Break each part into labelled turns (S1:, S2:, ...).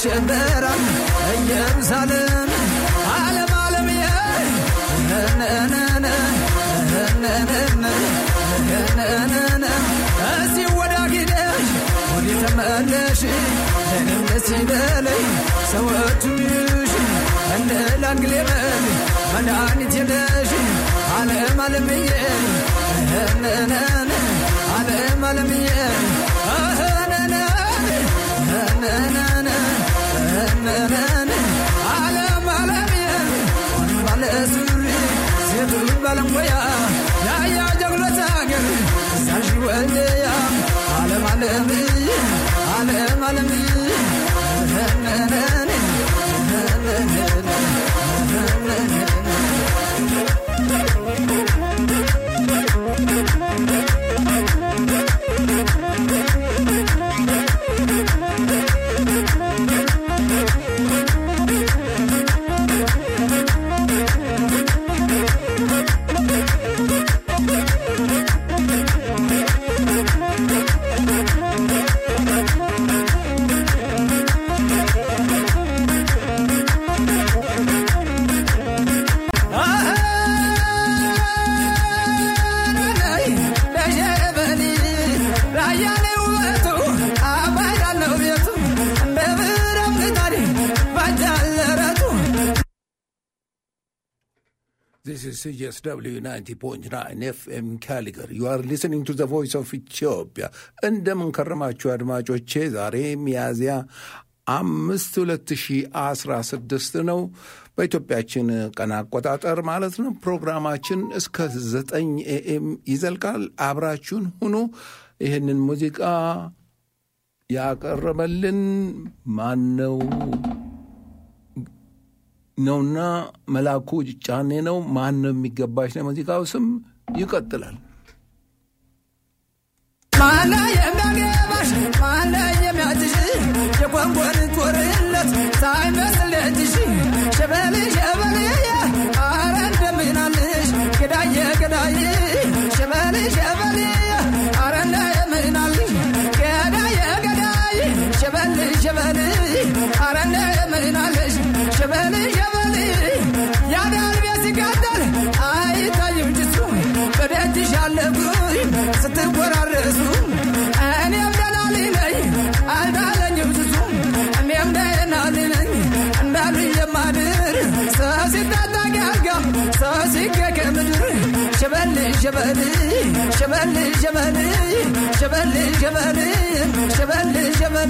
S1: ይሸበራል ኢየሩሳሌም ዓለም ዓለምዬ እስቲ ወደ ጊደሽ ወደ ተመለሽ ለእኔም ደስ ይበለኝ ሰዎቹም ይዩሽ እንደ ላንግሌበል መድኃኒት የለሽ ዓለም ዓለምዬ ዓለም ዓለምዬ ዓለም ዓለምዬ ባለ ሱሪ ሴቱ ባለሙያ ያያ ጀግኖች አገር እዛሽ ወልደያ ዓለም ዓለምዬ ዓለም ዓለምዬ
S2: This is CSW 90.9 FM Caligar. You are listening to the voice of Ethiopia. እንደምን ከረማችሁ አድማጮቼ። ዛሬ ሚያዝያ አምስት ሁለት ሺህ አስራ ስድስት ነው በኢትዮጵያችን ቀን አቆጣጠር ማለት ነው። ፕሮግራማችን እስከ ዘጠኝ ኤኤም ይዘልቃል። አብራችሁን ሁኑ። ይህንን ሙዚቃ ያቀረበልን ማን ነው? ነውና መላኩ ጫኔ ነው። ማን ነው የሚገባሽ ነው ሙዚቃው ስም። ይቀጥላል።
S1: ማነ የሚያገባሽ ማነ የሚያጭሽ የቆንቆን ጦርነት ሳይመስል እጅሽ ሸበል ሸበል አረ እንደምናልሽ ገዳየ ገዳይ ሸበል ሸበል አረ እንደምናልሽ ገዳየ ገዳይ ሸበል ሸበል አረ እንደምናልሽ ሸበል ሸበል ያዳር ቤት ሲቃጠል አይታይም ጭሱ በደጅሽ አለጉኝ ስትወራረሱ እኔም ደላሊ ነኝ አልዳለኝም ጭሱ እኔም ደላሊ ነኝ እንዳሉ የማድር ሰው ሲታጣቂ አልጋ ሰው ሲገገ ምድር ሸበል ሸበል ሸበል ሸበል ሸበል ሸበል ሸበል ሸበል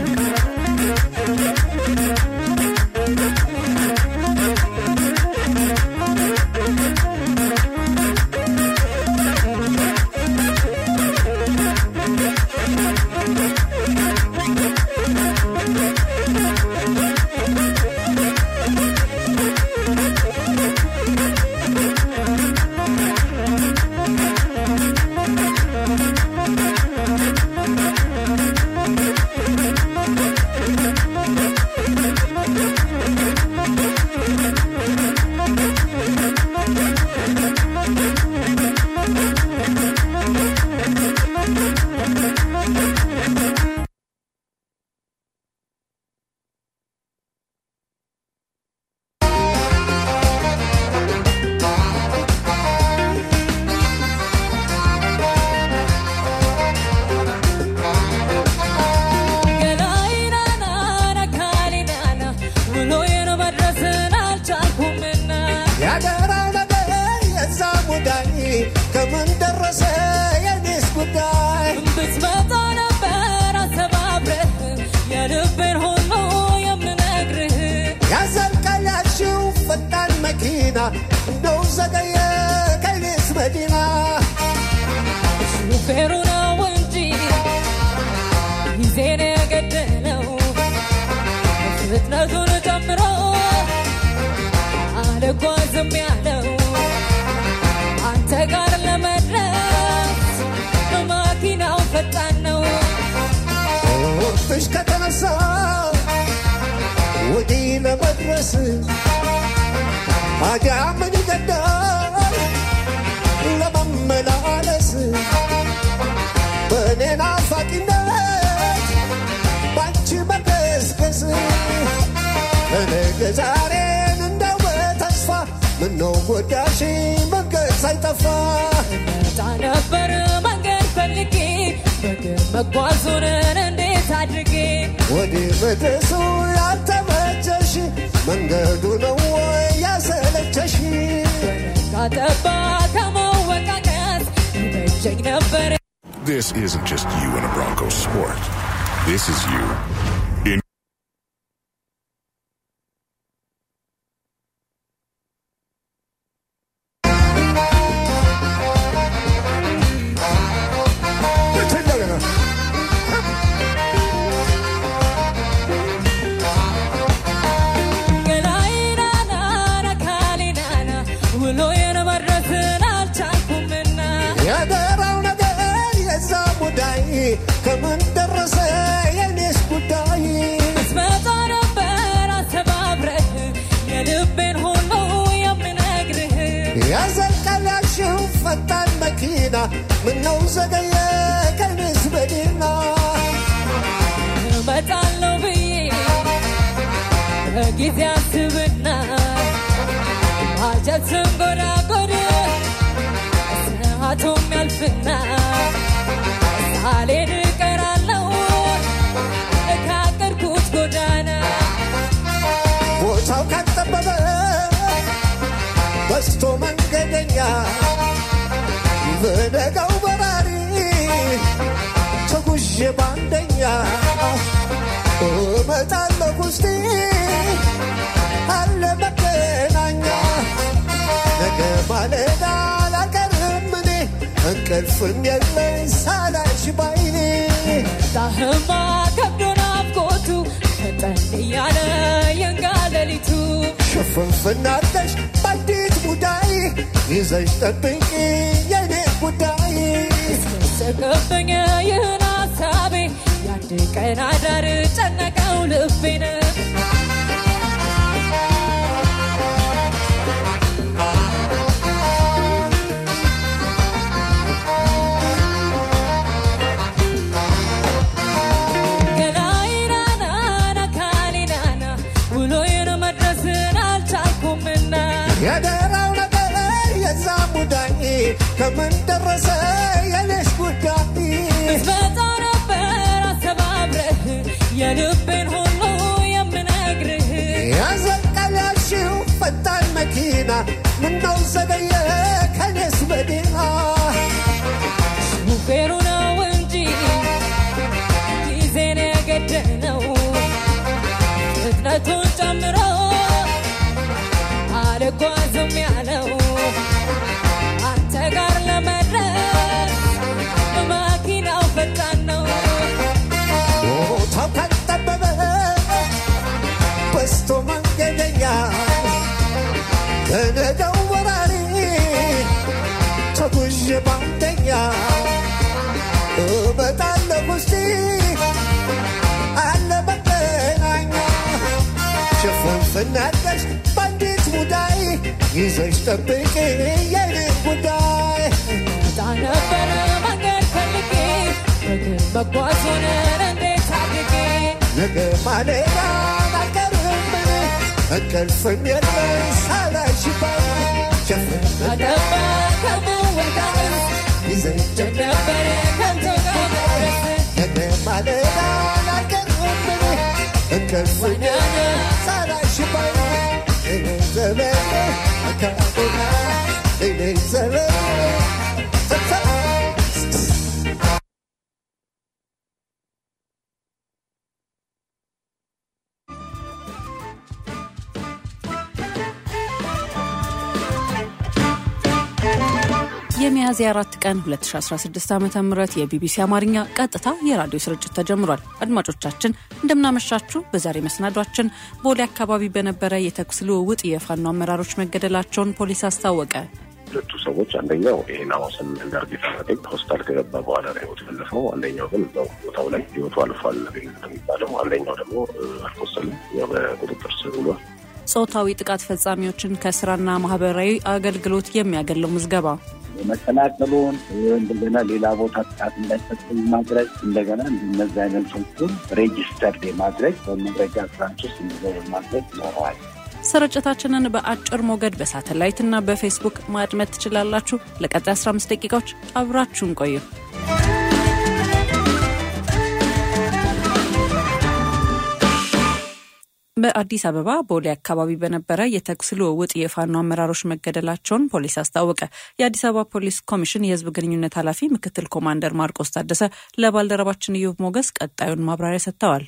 S3: ያደራው ነገር የዛ ሙዳይ ከምን ደረሰ የኔስ ጉዳይ
S4: ብትመጣ ነበር አሰባብረህ የልቤን ሁሉ የምነግርህ
S3: ያዘልቃል ያልሽው ፈጣን መኪና እንደው ዘገየ ከኔስ መዲና
S4: ሹፌሩ ነው እንጂ ጊዜን የገደለው ፍጥነቱን ጨምሮ አልጓዝም ያለው አንተ ጋር ለመድረስ መኪናው ፈጣን ነው
S3: ፍሽ ከተነሳ ወዲህ ለመድረስ ታዲያ ምን ይገዳል ለመመላለስ በእኔ ናፋቂነት ባንቺ መገስገስ ጠፋ
S4: መጣ ነበር መንገድ ፈልጌ በግር መጓዙን እንዴት አድርጌ
S3: ወደ መድረሱ ያልተመቸሽ መንገዱ ነው ወይ ያሰለቸሽ
S4: ካጠባ ከመወቃቀስ ይመቸኝ ነበር
S5: This isn't just you in a Broncos sport. This is you in
S4: ገላይናናና ካሊናና ውሎዬን መድረስን አልቻልኩምና
S3: ያደራው ነገር የዛ ሙዳይ ከምን ደረሰ የኔስ ጉዳይ
S4: ስመጣ ነበር አስተባብረህ የልቤን ሁሉ የምነግርህ
S3: ያዘልቃል ያልሽው ፈጣን መኪና ምነው ዘገየ ከኔስ በዲና
S4: እመጣለሁ ብዬ በጊዜ አስብና አጀት ስንጎዳጎድ ሰዓቱም ያልፍና ሳልሄድ እቀራለሁ ካቀድኩት ጎዳና
S3: ቦታው ካጠበበ በስቶ መንገደኛ በነጋው በራሪ ተጉዤ ባንደኛ እመጣለሁ ውስጤ አለ መገናኛ ነገ ማለዳ አላቀርም እኔ እንቅልፍም የለኝ ሳላሽ ባይኔ
S4: ጣህማ ከብዶ ናፍቆቱ ፈጠን እያለ የንጋ ሌሊቱ
S3: ሽፍንፍናለሽ በአዲስ ሙዳይ ይዘሽ ጠብቂ የኔ ጉዳይ
S4: ስቅብኝ ይህን ሀሳቤ የአንድ ቀን አዳር ጨነቀው ልቤን ገላይናናና ካሊናና ውሎዬን መድረስን አልቻልኩምና
S3: የደራው ነገር የዛ ሙዳይ ከምን ደረሰ የኔስ ጉዳይ
S4: ብትመጣ ነበር አስተባብረህ የልቤን ሁሉ የምነግርህ
S3: ያዘልቃል ያልሽው ፈጣን መኪና ምነው ዘገየ ከኔስ መዲና
S4: ሹፌሩ ነው እንጂ ጊዜን የገደነው ፍጥነቱን ጨምሮ አልጓዝም ያለው አንተ ጋር ለመድረስ መኪናው ፈጣን ነው
S3: ቦታው ካልጠበበ በስቶ መንገደኛ በነገው ወራሪ ተጉዤ ባንደኛ እመጣለሁ ውስጤ አለ መገናኛ ሽፍንፍናለሽ በአንዲት ሙዳይ ይዘሽ ጠብቂ የኔ ጉዳይ
S4: መጣ ነበረ መንገድ ፈልጌ በግር መጓዙን እንዴት አድርጌ
S3: ነገ ማለዳ አልቀርም እኔ እንቅልፍም የለኝ ሳላሽ ባይ ሽፍንፍና
S4: አጠባ ከመወቃቀስ
S3: ይዘሽ
S4: ነበረ ከንቶ ጋር መድረስ
S3: ነገ ማለዳ አልቀርም እኔ እንቅልፍም የለኝ ሳላሽ ባይ እኔ ዘመኔ አካባቢና እኔ ዘመኔ
S6: የሚያዝያ አራት ቀን 2016 ዓ ም የቢቢሲ አማርኛ ቀጥታ የራዲዮ ስርጭት ተጀምሯል። አድማጮቻችን እንደምናመሻችሁ። በዛሬ መሰናዷችን ቦሌ አካባቢ በነበረ የተኩስ ልውውጥ የፋኖ አመራሮች መገደላቸውን ፖሊስ አስታወቀ።
S7: ሁለቱ ሰዎች አንደኛው ይሄን ሐዋስን እንዳርጌታ መጠቅ ሆስፒታል ከገባ በኋላ ነው ህይወቱ ያለፈው። አንደኛው ግን እዛው ቦታው ላይ ህይወቱ አልፏል ነው የሚባለው። አንደኛው ደግሞ አልቆሰልም፣ ያው በቁጥጥር ስር ውሏል።
S6: ጾታዊ ጥቃት ፈጻሚዎችን ከስራና ማህበራዊ አገልግሎት የሚያገለው ምዝገባ
S8: መከላከሉን እንደገና ሌላ ቦታ ጥቃት እንዳይፈጽም ማድረግ እንደገና እነዚህ አይነቶቹን ሬጅስተርድ የማድረግ በመረጃ ትራንስ ውስጥ እንዲገቡ ማድረግ ይኖረዋል።
S6: ስርጭታችንን በአጭር ሞገድ በሳተላይትና በፌስቡክ ማድመጥ ትችላላችሁ። ለቀጣይ 15 ደቂቃዎች አብራችሁን ቆዩ። በአዲስ አበባ ቦሌ አካባቢ በነበረ የተኩስ ልውውጥ የፋኖ አመራሮች መገደላቸውን ፖሊስ አስታወቀ። የአዲስ አበባ ፖሊስ ኮሚሽን የሕዝብ ግንኙነት ኃላፊ ምክትል ኮማንደር ማርቆስ ታደሰ ለባልደረባችን ኢዮብ ሞገስ ቀጣዩን ማብራሪያ ሰጥተዋል።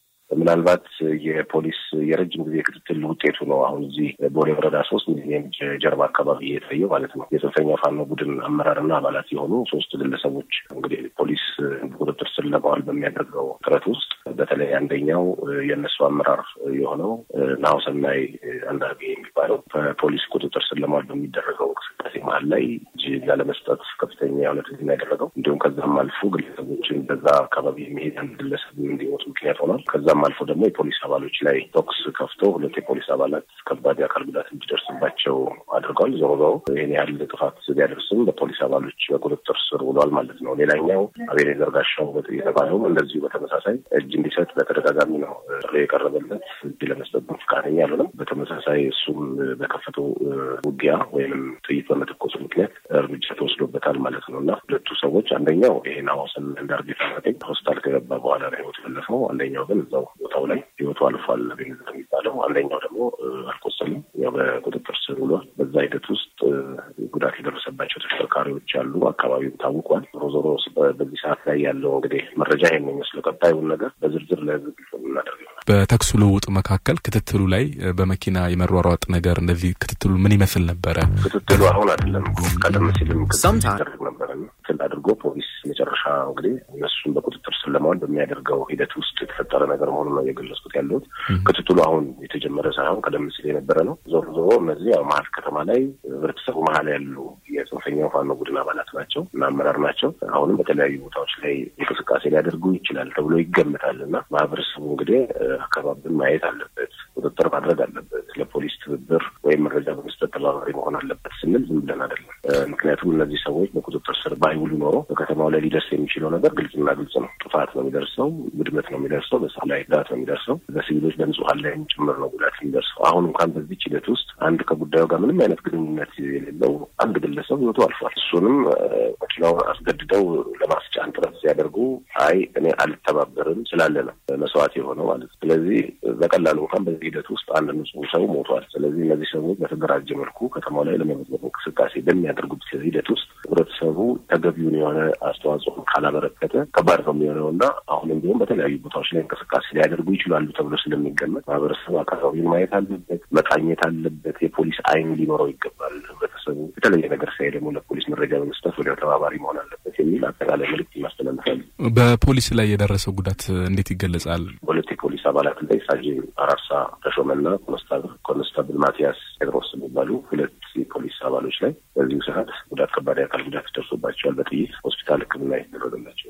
S7: ምናልባት የፖሊስ የረጅም ጊዜ ክትትል ውጤቱ ነው። አሁን እዚህ ቦሌ ወረዳ ሶስት ሚሊዮን ጀርባ አካባቢ የታየው ማለት ነው። የጽንፈኛ ፋኖ ቡድን አመራርና አባላት የሆኑ ሶስት ግለሰቦች እንግዲህ ፖሊስ ቁጥጥር ስር ለማዋል በሚያደርገው ጥረት ውስጥ በተለይ አንደኛው የእነሱ አመራር የሆነው ናሁሰናይ አንዳርጌ የሚባለው በፖሊስ ቁጥጥር ስር ለማዋል በሚደረገው እንቅስቃሴ መሀል ላይ እጅ ላለመስጠት ከፍተኛ የሆነ ትግል ያደረገው እንዲሁም ከዛም አልፎ ግለሰቦችን በዛ አካባቢ የሚሄድ አንድ ግለሰብ እንዲሞቱ ምክንያት ሆኗል። ከዛም አልፎ ደግሞ የፖሊስ አባሎች ላይ ተኩስ ከፍቶ ሁለት የፖሊስ አባላት ከባድ የአካል ጉዳት እንዲደርስባቸው አድርገዋል። ዞሮ ዞሮ ይህን ያህል ጥፋት ቢያደርስም በፖሊስ አባሎች በቁጥጥር ስር ውሏል ማለት ነው። ሌላኛው አቤኔዘር ጋሻው የተባለውም እንደዚሁ በተመሳሳይ እጅ እንዲሰጥ በተደጋጋሚ ነው ጥሪ የቀረበለት እጅ ለመስጠት ፈቃደኛ አልሆነም። በተመሳሳይ እሱም በከፈተው ውጊያ ወይም ጥይት በመተኮሱ ምክንያት እርምጃ ተወስዶበታል ማለት ነው እና ሁለቱ ሰዎች አንደኛው ይሄ ናሆሰን እንዳርጌ ታጠቅ ሆስፒታል ከገባ በኋላ ነው ህይወቱ ያለፈው። አንደኛው ግን እዛው ቦታው ላይ ህይወቱ አልፏል አቤኔዘር የሚባለው። አንደኛው ደግሞ አልቆሰልም፣ ያው በቁጥጥር ስር ውሏል። በዛ ሂደት ውስጥ ጉዳት የደረሰባቸው ተሽከርካሪዎች አሉ። አካባቢው ታውቋል። ዞሮ ዞሮ በዚህ ሰዓት ላይ ያለው እንግዲህ መረጃ ይሄን ነው የሚመስለው። ቀጣዩን ነገር በዝርዝር ለህዝብ ግልጽ የምናደርግ ይሆናል።
S9: በተኩሱ ልውውጥ መካከል ክትትሉ ላይ በመኪና የመሯሯጥ ነገር እንደዚህ ክትትሉ ምን ይመስል ነበረ?
S7: ክትትሉ አሁን አይደለም፣ ቀደም ሲልም ክትትል ሲደረግ ነበረ። ክትል አድርጎ ፖሊስ መጨረሻ እንግዲህ እነሱን በቁጥጥር ስር ለማዋል በሚያደርገው ሂደት ውስጥ የተፈጠረ ነገር መሆኑን ነው የገለጽኩት ያለሁት። ክትትሉ አሁን የተጀመረ ሳይሆን ቀደም ሲል የነበረ ነው። ዞሮ ዞሮ እነዚህ ያው መሀል ከተማ ላይ ህብረተሰቡ መሀል ያሉ የጽንፈኛው ፋኖ ቡድን አባላት ናቸው እና አመራር ናቸው። አሁንም በተለያዩ ቦታዎች ላይ እንቅስቃሴ ሊያደርጉ ይችላል ተብሎ ይገምታል እና ማህበረሰቡ እንግዲህ አካባቢን ማየት አለበት፣ ቁጥጥር ማድረግ አለበት፣ ለፖሊስ ትብብር ወይም መረጃ በመስጠት ተባባሪ መሆን አለበት ስንል ዝም ብለን አይደለም። ምክንያቱም እነዚህ ሰዎች በቁጥጥር ስር ባይውሉ ኖሮ በከተማው ላይ ሊደርስ የሚችለው ነገር ግልጽና ግልጽ ነው። ጥፋት ነው የሚደርሰው፣ ውድመት ነው የሚደርሰው፣ በሰው ላይ ጉዳት ነው የሚደርሰው፣ በሲቪሎች በንጹሀን ላይም ጭምር ነው ጉዳት የሚደርሰው። አሁን እንኳን በዚች ሂደት ውስጥ አንድ ከጉዳዩ ጋር ምንም አይነት ግንኙነት የሌለው አንድ ግለሰብ ህይወቱ አልፏል። እሱንም መኪናውን አስገድደው ለማስጫን ጥረት ሲያደርጉ አይ እኔ አልተባበርም ስላለ ነው መስዋዕት የሆነው ማለት ነው። ስለዚህ በቀላሉ እንኳን በዚህ ሂደት ውስጥ አንድ ንጹህ ሰው ሞቷል። ስለዚህ እነዚህ ሰዎች በተደራጀ መልኩ ከተማው ላይ ለመበዝበዝ እንቅስቃሴ በሚያደርጉት ሂደት ውስጥ ህብረተሰቡ ተገቢውን የሆነ አስተዋጽኦ ካላበረከተ ከባድ ነው የሚሆነው እና አሁንም ቢሆን በተለያዩ ቦታዎች ላይ እንቅስቃሴ ሊያደርጉ ይችላሉ ተብሎ ስለሚገመት ማህበረሰቡ አካባቢውን ማየት አለበት፣ መቃኘት አለበት፣ የፖሊስ አይን ሊኖረው ይገባል። ህብረተሰቡ የተለየ ነገር ሳይ ደግሞ ለፖሊስ መረጃ በመስጠት ወዲያው ተባባሪ መሆን አለበት የሚል አጠቃላይ መልዕክት ይማስተላልፋሉ።
S9: በፖሊስ ላይ የደረሰው ጉዳት እንዴት ይገለጻል?
S7: ሁለት የፖሊስ አባላት ላይ ሳጅን አራርሳ ተሾመና ኮንስታብል ኮንስታብል ማቲያስ ጴጥሮስ የሚባሉ ሁለት የፖሊስ አባሎች ላይ በዚሁ ሰዓት ጉዳት ከባድ የአካል ጉዳት ደርሶባቸዋል። በጥይት ሆስፒታል ሕክምና የተደረገላቸው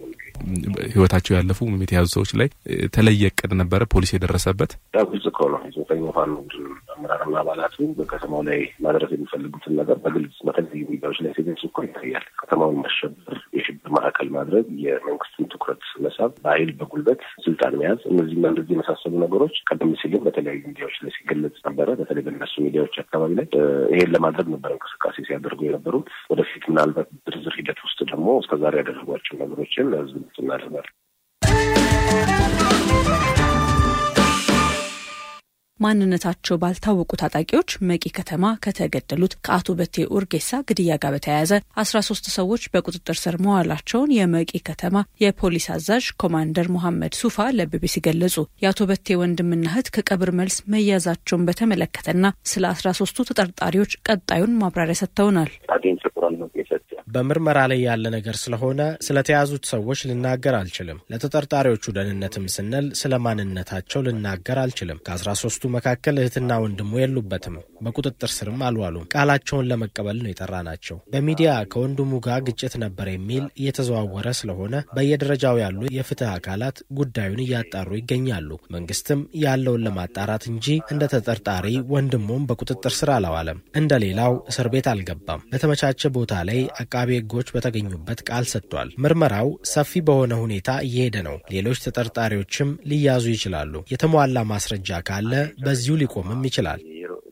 S9: ህይወታቸው ያለፉ የተያዙ ሰዎች ላይ የተለየ እቅድ ነበረ ፖሊስ የደረሰበት
S7: ያው ግልጽ እኮ ነው። የጽንፈኛው ፋኖ ቡድን አመራርና አባላቱ በከተማው ላይ ማድረስ የሚፈልጉትን ነገር በግልጽ በተለያዩ ሚዲያዎች ላይ ሲገልጹ እኮ ይታያል። ከተማውን ማሸበር፣ የሽብር ማዕከል ማድረግ፣ የመንግስትን ትኩረት መሳብ፣ በኃይል በጉልበት ስልጣን መያዝ፣ እነዚህና እንደዚህ የመሳሰሉ ነገሮች ቀደም ሲልም በተለያዩ ሚዲያዎች ላይ ሲገለጽ ነበረ። በተለይ በእነሱ ሚዲያዎች አካባቢ ላይ ይሄን ለማድረግ ነበር እንቅስቃሴ ሲያደርጉ የነበሩት። ወደፊት ምናልባት ዝርዝር ሂደት ውስጥ ደግሞ እስከዛሬ ያደረጓቸው ነገሮችን ለህዝብ ግልጽ እናደርጋለን።
S6: ማንነታቸው ባልታወቁ ታጣቂዎች መቂ ከተማ ከተገደሉት ከአቶ በቴ ኡርጌሳ ግድያ ጋር በተያያዘ አስራ ሶስት ሰዎች በቁጥጥር ስር መዋላቸውን የመቂ ከተማ የፖሊስ አዛዥ ኮማንደር ሙሐመድ ሱፋ ለቢቢሲ ገለጹ። የአቶ በቴ ወንድምና እህት ከቀብር መልስ መያዛቸውን በተመለከተና ስለ አስራ ሶስቱ ተጠርጣሪዎች ቀጣዩን ማብራሪያ ሰጥተውናል።
S10: በምርመራ ላይ ያለ ነገር ስለሆነ ስለተያዙት ሰዎች ልናገር አልችልም። ለተጠርጣሪዎቹ ደህንነትም ስንል ስለ ማንነታቸው ልናገር አልችልም። ከአስራ ሶስቱ መካከል እህትና ወንድሙ የሉበትም። በቁጥጥር ስርም አልዋሉም። ቃላቸውን ለመቀበል ነው የጠራ ናቸው። በሚዲያ ከወንድሙ ጋር ግጭት ነበር የሚል እየተዘዋወረ ስለሆነ በየደረጃው ያሉ የፍትህ አካላት ጉዳዩን እያጣሩ ይገኛሉ። መንግስትም ያለውን ለማጣራት እንጂ እንደ ተጠርጣሪ ወንድሙም በቁጥጥር ስር አላዋለም። እንደ ሌላው እስር ቤት አልገባም። በተመቻቸ ቦታ ላይ አቃቤ ሕጎች በተገኙበት ቃል ሰጥቷል። ምርመራው ሰፊ በሆነ ሁኔታ እየሄደ ነው። ሌሎች ተጠርጣሪዎችም ሊያዙ ይችላሉ። የተሟላ ማስረጃ ካለ በዚሁ ሊቆምም ይችላል።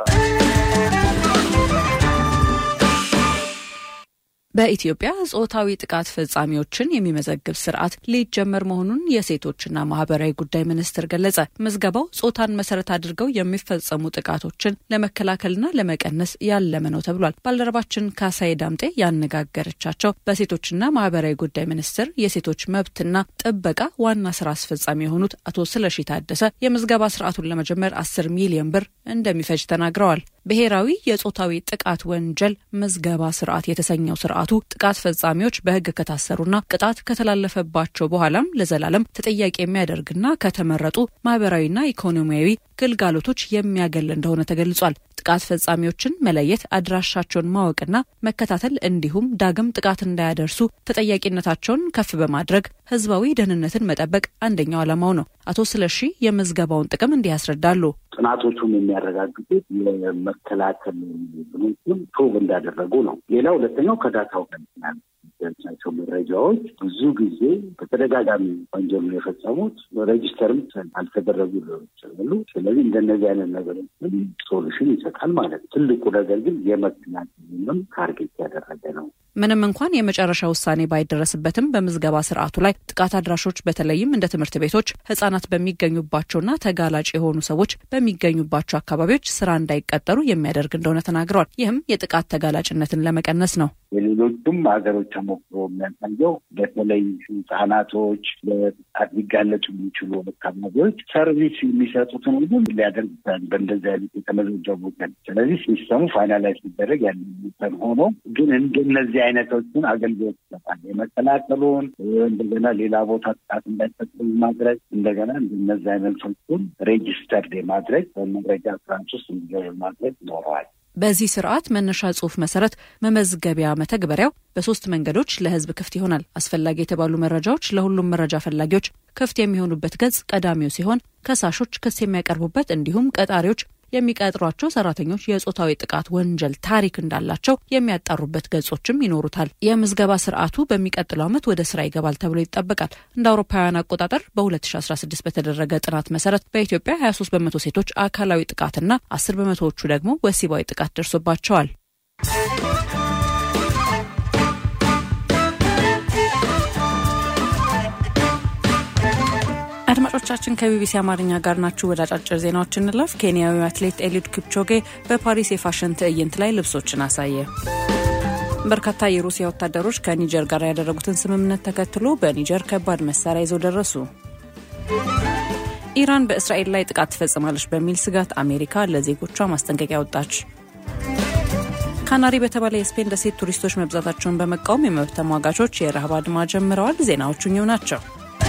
S6: በኢትዮጵያ ጾታዊ ጥቃት ፈጻሚዎችን የሚመዘግብ ስርዓት ሊጀመር መሆኑን የሴቶችና ማህበራዊ ጉዳይ ሚኒስቴር ገለጸ። ምዝገባው ጾታን መሰረት አድርገው የሚፈጸሙ ጥቃቶችን ለመከላከልና ለመቀነስ ያለመ ነው ተብሏል። ባልደረባችን ካሳዬ ዳምጤ ያነጋገረቻቸው በሴቶችና ማህበራዊ ጉዳይ ሚኒስቴር የሴቶች መብትና ጥበቃ ዋና ስራ አስፈጻሚ የሆኑት አቶ ስለሺ ታደሰ የምዝገባ ስርዓቱን ለመጀመር አስር ሚሊዮን ብር እንደሚፈጅ ተናግረዋል። ብሔራዊ የጾታዊ ጥቃት ወንጀል ምዝገባ ስርዓት የተሰኘው ስርዓቱ ጥቃት ፈጻሚዎች በሕግ ከታሰሩና ቅጣት ከተላለፈባቸው በኋላም ለዘላለም ተጠያቂ የሚያደርግና ከተመረጡ ማህበራዊና ኢኮኖሚያዊ ግልጋሎቶች የሚያገል እንደሆነ ተገልጿል። ጥቃት ፈጻሚዎችን መለየት፣ አድራሻቸውን ማወቅና መከታተል እንዲሁም ዳግም ጥቃት እንዳያደርሱ ተጠያቂነታቸውን ከፍ በማድረግ ህዝባዊ ደህንነትን መጠበቅ አንደኛው ዓላማው ነው። አቶ ስለሺ የምዝገባውን ጥቅም እንዲህ ያስረዳሉ።
S8: ጥናቶቹን የሚያረጋግጡት የመከላከል ብሎችን ፕሩቭ እንዳደረጉ ነው። ሌላ ሁለተኛው ከዳታው ጋር ያቸው መረጃዎች ብዙ ጊዜ በተደጋጋሚ ወንጀሉን የፈጸሙት ሬጅስተርም አልተደረጉ ሊሆኑ ይችላሉ። ስለዚህ እንደነዚህ አይነት ነገሮችን ሶሉሽን ይሰጣል ማለት ነው። ትልቁ ነገር ግን የመከላከልንም ታርጌት ያደረገ ነው።
S6: ምንም እንኳን የመጨረሻ ውሳኔ ባይደረስበትም በምዝገባ ስርዓቱ ላይ ጥቃት አድራሾች በተለይም እንደ ትምህርት ቤቶች፣ ህጻናት በሚገኙባቸውና ተጋላጭ የሆኑ ሰዎች በሚገኙባቸው አካባቢዎች ስራ እንዳይቀጠሩ የሚያደርግ እንደሆነ ተናግረዋል። ይህም የጥቃት ተጋላጭነትን ለመቀነስ ነው።
S8: የሌሎቹም ሀገሮች ተሞክሮ የሚያሳየው በተለይ ህጻናቶች ለጥቃት ሊጋለጡ የሚችሉ አካባቢዎች ሰርቪስ የሚሰጡትን ሁሉ ሊያደርግ ይችላል በእንደዚህ አይነት የተመዘገቡ ቀን። ስለዚህ ሲስተሙ ፋይናላይዝ ሲደረግ ያለበትን ሆኖ ግን እንደነዚህ አይነቶችን አገልግሎት ይሰጣል። የመከላከሉን እንደገና ሌላ ቦታ ጥቃት እንዳይፈጽም ማድረግ እንደገና እንደነዚህ አይነቶችን ሬጅስተርድ የማድረግ በመረጃ ስራንስ ውስጥ እንዲገቡ ማድረግ ይኖረዋል።
S6: በዚህ ስርዓት መነሻ ጽሁፍ መሰረት መመዝገቢያ መተግበሪያው በሶስት መንገዶች ለህዝብ ክፍት ይሆናል። አስፈላጊ የተባሉ መረጃዎች ለሁሉም መረጃ ፈላጊዎች ክፍት የሚሆኑበት ገጽ ቀዳሚው ሲሆን ከሳሾች ክስ የሚያቀርቡበት እንዲሁም ቀጣሪዎች የሚቀጥሯቸው ሰራተኞች የጾታዊ ጥቃት ወንጀል ታሪክ እንዳላቸው የሚያጣሩበት ገጾችም ይኖሩታል። የምዝገባ ስርዓቱ በሚቀጥለው ዓመት ወደ ስራ ይገባል ተብሎ ይጠበቃል። እንደ አውሮፓውያን አቆጣጠር በ2016 በተደረገ ጥናት መሰረት በኢትዮጵያ 23 በመቶ ሴቶች አካላዊ ጥቃትና 10 በመቶዎቹ ደግሞ ወሲባዊ ጥቃት ደርሶባቸዋል። አድማጮቻችን ከቢቢሲ አማርኛ ጋር ናችሁ። ወደ አጫጭር ዜናዎች እንለፍ። ኬንያዊው አትሌት ኤሊድ ኪፕቾጌ በፓሪስ የፋሽን ትዕይንት ላይ ልብሶችን አሳየ። በርካታ የሩሲያ ወታደሮች ከኒጀር ጋር ያደረጉትን ስምምነት ተከትሎ በኒጀር ከባድ መሳሪያ ይዘው ደረሱ። ኢራን በእስራኤል ላይ ጥቃት ትፈጽማለች በሚል ስጋት አሜሪካ ለዜጎቿ ማስጠንቀቂያ ወጣች። ካናሪ በተባለ የስፔን ደሴት ቱሪስቶች መብዛታቸውን በመቃወም የመብት ተሟጋቾች የረሃብ አድማ ጀምረዋል። ዜናዎቹ እኚሁ ናቸው።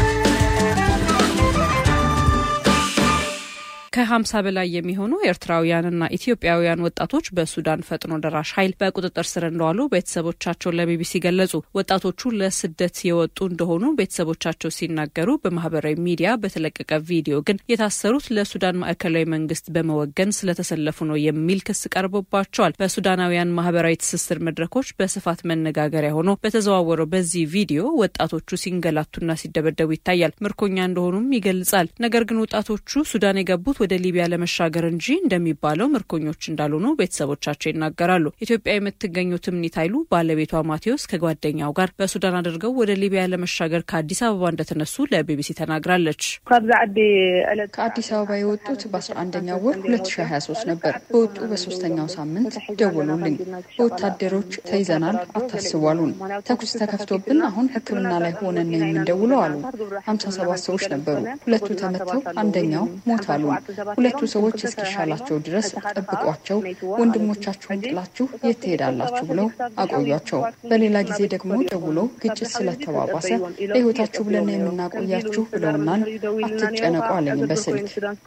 S6: ከ50 በላይ የሚሆኑ ኤርትራውያንና ኢትዮጵያውያን ወጣቶች በሱዳን ፈጥኖ ደራሽ ኃይል በቁጥጥር ስር እንደዋሉ ቤተሰቦቻቸውን ለቢቢሲ ገለጹ። ወጣቶቹ ለስደት የወጡ እንደሆኑ ቤተሰቦቻቸው ሲናገሩ፣ በማህበራዊ ሚዲያ በተለቀቀ ቪዲዮ ግን የታሰሩት ለሱዳን ማዕከላዊ መንግስት በመወገን ስለተሰለፉ ነው የሚል ክስ ቀርቦባቸዋል። በሱዳናውያን ማህበራዊ ትስስር መድረኮች በስፋት መነጋገሪያ ሆኖ በተዘዋወረው በዚህ ቪዲዮ ወጣቶቹ ሲንገላቱና ሲደበደቡ ይታያል። ምርኮኛ እንደሆኑም ይገልጻል። ነገር ግን ወጣቶቹ ሱዳን የገቡት ወደ ሊቢያ ለመሻገር እንጂ እንደሚባለው ምርኮኞች እንዳልሆኑ ቤተሰቦቻቸው ይናገራሉ። ኢትዮጵያ የምትገኘው ትምኒት ኃይሉ ባለቤቷ ማቴዎስ ከጓደኛው ጋር በሱዳን አድርገው ወደ ሊቢያ ለመሻገር ከአዲስ አበባ እንደተነሱ ለቢቢሲ ተናግራለች።
S11: ከአዲስ አበባ የወጡት በ11ኛው ወር 2023 ነበር። በወጡ በሶስተኛው ሳምንት ደወሉልኝ። በወታደሮች ተይዘናል፣ አታስቡ አሉን። ተኩስ ተከፍቶብን አሁን ሕክምና ላይ ሆነን ነው የምንደውለው አሉ። 57 ሰዎች ነበሩ። ሁለቱ ተመተው አንደኛው ሞት አሉን። ሁለቱ ሰዎች እስኪሻላቸው ድረስ ጠብቋቸው፣ ወንድሞቻችሁን ጥላችሁ የት ትሄዳላችሁ ብለው አቆያቸው። በሌላ ጊዜ ደግሞ ደውሎ ግጭት ስለተባባሰ ለህይወታችሁ ብለን የምናቆያችሁ ብለውናል። አትጨነቁ አለኝ በስልክ።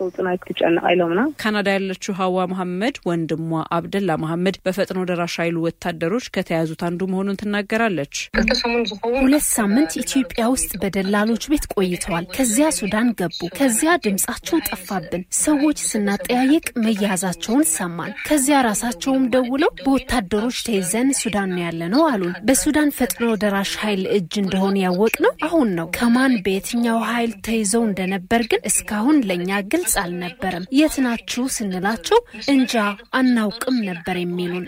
S6: ካናዳ ያለችው ሀዋ መሐመድ ወንድሟ አብደላ መሐመድ በፈጥኖ ደራሽ ኃይሉ ወታደሮች ከተያዙት አንዱ መሆኑን ትናገራለች።
S12: ሁለት ሳምንት ኢትዮጵያ ውስጥ በደላሎች ቤት ቆይተዋል። ከዚያ ሱዳን ገቡ። ከዚያ ድምጻቸው ጠፋብን። ሰዎች ስናጠያይቅ መያዛቸውን ሰማን። ከዚያ ራሳቸውም ደውለው በወታደሮች ተይዘን ሱዳን ነው ያለ ነው አሉን። በሱዳን ፈጥኖ ደራሽ ኃይል እጅ እንደሆነ ያወቅ ነው አሁን ነው። ከማን በየትኛው ኃይል ተይዘው እንደነበር ግን እስካሁን ለእኛ ግልጽ አልነበረም። የት ናችሁ ስንላቸው እንጃ አናውቅም ነበር የሚሉን።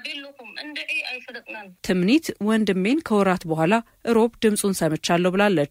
S6: ትምኒት ወንድሜን ከወራት በኋላ ሮብ ድምፁን ሰምቻለሁ ብላለች።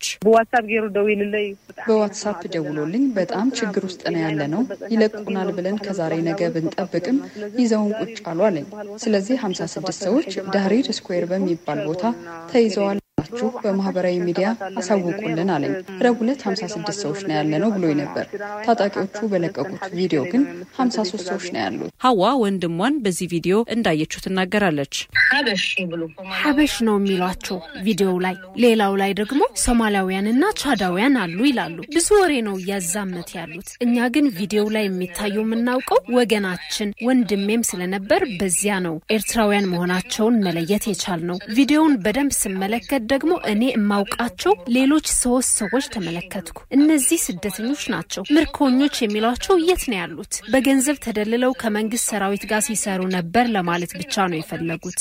S11: በዋትሳፕ ደውሎልኝ በጣም ችግር ውስጥ ነው ያለ ነው ይለቁናል ብለን ከዛሬ ነገ ብንጠብቅም ይዘውን ቁጭ አሉ አለኝ። ስለዚህ 56 ሰዎች ዳህሪር ስኩዌር በሚባል ቦታ ተይዘዋል ችሁ በማህበራዊ ሚዲያ አሳውቁልን አለኝ። ረቡዕ ዕለት 56 ሰዎች ነው ያለ ነው ብሎኝ ነበር። ታጣቂዎቹ በለቀቁት ቪዲዮ ግን 53 ሰዎች ነው ያሉት።
S6: ሀዋ ወንድሟን በዚህ ቪዲዮ እንዳየችው ትናገራለች።
S12: ሀበሽ ነው የሚሏቸው ቪዲዮው ላይ፣ ሌላው ላይ ደግሞ ሶማሊያውያንና ቻዳውያን አሉ ይላሉ። ብዙ ወሬ ነው እያዛመት ያሉት። እኛ ግን ቪዲዮው ላይ የሚታየው የምናውቀው ወገናችን ወንድሜም ስለነበር በዚያ ነው ኤርትራውያን መሆናቸውን መለየት የቻል ነው። ቪዲዮውን በደንብ ስመለከት ደግሞ እኔ የማውቃቸው ሌሎች ሶስት ሰዎች ተመለከትኩ። እነዚህ ስደተኞች ናቸው። ምርኮኞች የሚሏቸው የት ነው ያሉት? በገንዘብ ተደልለው ከመንግስት ሰራዊት ጋር ሲሰሩ ነበር ለማለት ብቻ ነው የፈለጉት።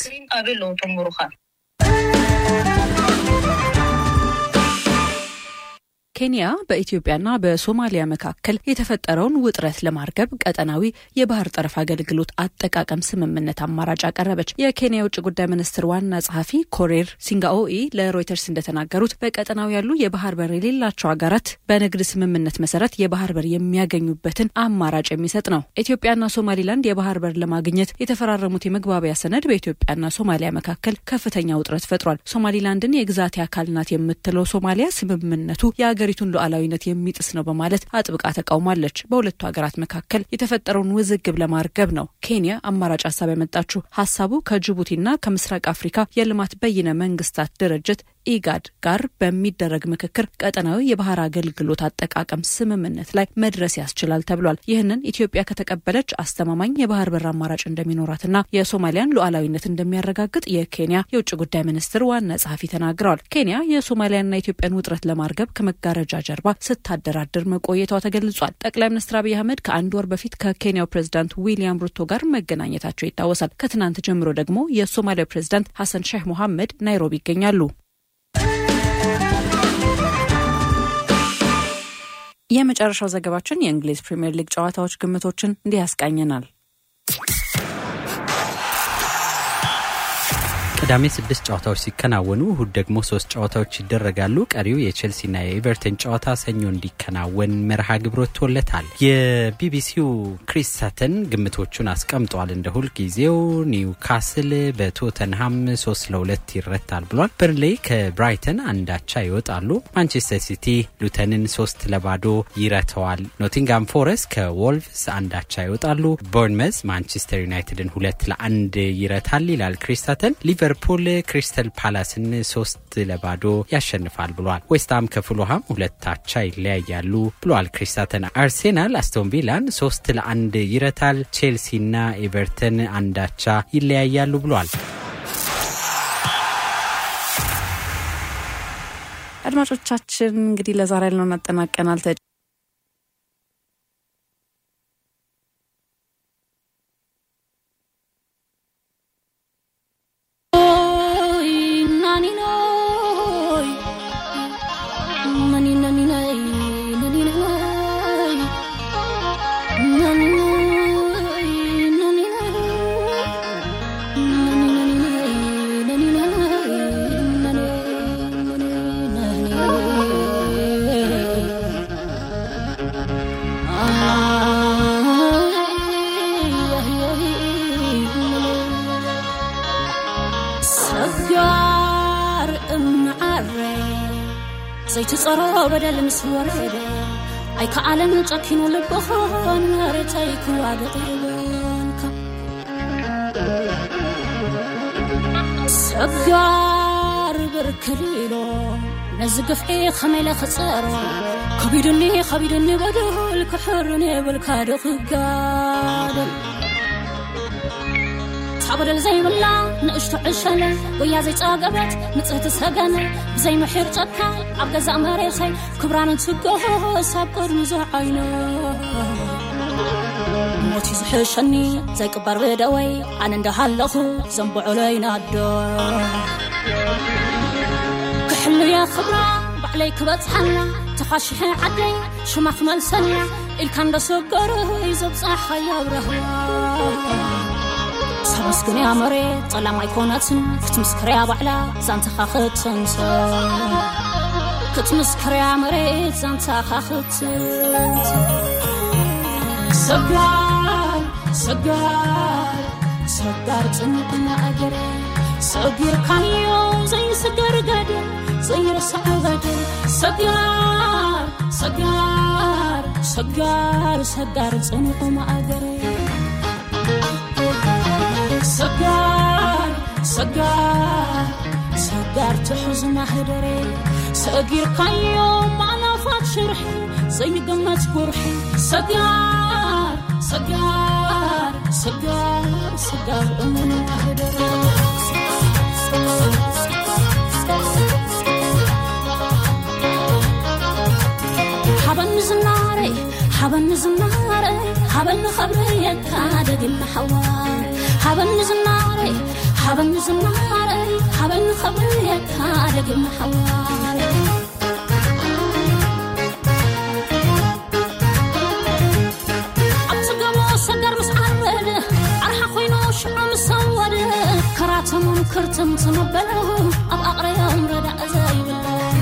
S6: ኬንያ በኢትዮጵያና በሶማሊያ መካከል የተፈጠረውን ውጥረት ለማርገብ ቀጠናዊ የባህር ጠረፍ አገልግሎት አጠቃቀም ስምምነት አማራጭ አቀረበች። የኬንያ የውጭ ጉዳይ ሚኒስትር ዋና ጸሐፊ ኮሬር ሲንጋኦኢ ለሮይተርስ እንደተናገሩት በቀጠናው ያሉ የባህር በር የሌላቸው ሀገራት በንግድ ስምምነት መሰረት የባህር በር የሚያገኙበትን አማራጭ የሚሰጥ ነው። ኢትዮጵያና ሶማሊላንድ የባህር በር ለማግኘት የተፈራረሙት የመግባቢያ ሰነድ በኢትዮጵያና ሶማሊያ መካከል ከፍተኛ ውጥረት ፈጥሯል። ሶማሊላንድን የግዛቴ አካል ናት የምትለው ሶማሊያ ስምምነቱ የሀገሪቱን ሉዓላዊነት የሚጥስ ነው በማለት አጥብቃ ተቃውማለች። በሁለቱ ሀገራት መካከል የተፈጠረውን ውዝግብ ለማርገብ ነው ኬንያ አማራጭ ሀሳብ ያመጣችው። ሀሳቡ ከጅቡቲና ከምስራቅ አፍሪካ የልማት በይነ መንግስታት ድርጅት ኢጋድ ጋር በሚደረግ ምክክር ቀጠናዊ የባህር አገልግሎት አጠቃቀም ስምምነት ላይ መድረስ ያስችላል ተብሏል። ይህንን ኢትዮጵያ ከተቀበለች አስተማማኝ የባህር በር አማራጭ እንደሚኖራትና የሶማሊያን ሉዓላዊነት እንደሚያረጋግጥ የኬንያ የውጭ ጉዳይ ሚኒስትር ዋና ጸሐፊ ተናግረዋል። ኬንያ የሶማሊያና የኢትዮጵያን ውጥረት ለማርገብ ከመጋረጃ ጀርባ ስታደራድር መቆየቷ ተገልጿል። ጠቅላይ ሚኒስትር አብይ አህመድ ከአንድ ወር በፊት ከኬንያው ፕሬዚዳንት ዊሊያም ሩቶ ጋር መገናኘታቸው ይታወሳል። ከትናንት ጀምሮ ደግሞ የሶማሊያው ፕሬዚዳንት ሐሰን ሼህ ሞሐመድ ናይሮቢ ይገኛሉ። የመጨረሻው ዘገባችን የእንግሊዝ ፕሪምየር ሊግ ጨዋታዎች ግምቶችን እንዲህ ያስቃኘናል።
S13: ቅዳሜ ስድስት ጨዋታዎች ሲከናወኑ እሁድ ደግሞ ሶስት ጨዋታዎች ይደረጋሉ። ቀሪው የቼልሲና የኤቨርተን ጨዋታ ሰኞ እንዲከናወን መርሃ ግብር ወጥቶለታል። የቢቢሲው ክሪስ ሳተን ግምቶቹን አስቀምጧል። እንደ ሁል ጊዜው ኒውካስል በቶተንሃም ሶስት ለሁለት ይረታል ብሏል። በርንሌይ ከብራይተን አንዳቻ ይወጣሉ። ማንቸስተር ሲቲ ሉተንን ሶስት ለባዶ ይረተዋል። ኖቲንጋም ፎረስት ከዎልቭስ አንዳቻ ይወጣሉ። ቦርንመዝ ማንቸስተር ዩናይትድን ሁለት ለአንድ ይረታል ይላል ክሪስ ሳተን። ሊቨርፑል ክሪስተል ፓላስን ሶስት ለባዶ ያሸንፋል ብሏል። ዌስትሃም ከፉልሃም ሁለት አቻ ይለያያሉ ብሏል ክሪስታተን። አርሴናል አስቶን ቪላን ሶስት ለአንድ ይረታል። ቼልሲና ኤቨርተን አንዳቻ ይለያያሉ ብሏል።
S6: አድማጮቻችን እንግዲህ ለዛሬ ያልነውን አጠናቀናል።
S14: ዘይትጸሮ በደል ምስ ወረደ ኣይከኣለን ጨኪኑ ልብኾን መሬተይ ክዋገጥ ይብልካ ሰጋር ብርክል ኢሎ ነዚ ግፍዒ ከመይ ኢለ ክፀሮ ከቢድኒ ከቢድኒ በደል ክሕርን የብልካ ዶ ክጋደል በደል ዘይብላ ንእሽቶ ዕሸለ ወያ ዘይፀገበት ንፅህቲ ሰገነ ብዘይምሒር ጨካ ኣብ ገዛእ መሬኸይ ክብራን ትገሆ ሳብ ቅድሚ ዝዓይነ ሞት እዩ ዝሕሸኒ ዘይቅበር ብደወይ ኣነ እንዳሃለኹ ዘንብዑለይ ናዶ ክሕልየ ክብራ ባዕለይ ክበፅሓና ተኻሽሐ ዓደይ ሽማ ክመልሰና ኢልካ እንደሰገር ዘብፃሕኸዮ ብረህዋ ሰበስግንያ መሬት ጸላም ኣይኮነትን ክትምስክርያ ባዕላ ዛንተኻ ክትንሰ ክትምስክርያ መሬት ዛንታኻ ክትንሰ ሰጋር ሰጋር ሰጋር ጽንቅና እግረ ሰጊርካዮ ዘይስገር ገደል ዘይርስዕ ገደል ሰጋር ሰጋር ሰጋር ሰጋር ጽንቁ ማእገረ ሰጋር ሰጋር ሰጋር ትሕዝ ማህደረ ሰጊርካዮ ማዕላፋት ሽርሒ ዘይገመት ጉርሒ ሰጋር ሰጋር ሰጋር ሰጋር እሙን ማህደረ ሓበኒ ዝናረይ ሓበኒ ዝናረይ ሓበኒ ኸብረየካ ደግና ሓዋር ሓበኒ ዝናረይ ሓበኒ ዝናረይ ሓበኒ ኸብረየካ ደግና ሓዋር ኣብቲ ገሞ ሰገር ምስ ዓርበደ ዓርሓ ኮይኑ ሽዑ ምስ ሰወደ ከራተሞም ክርትም ትመበለ ኣብ ኣቕረዮም ረዳእ ዘይብለ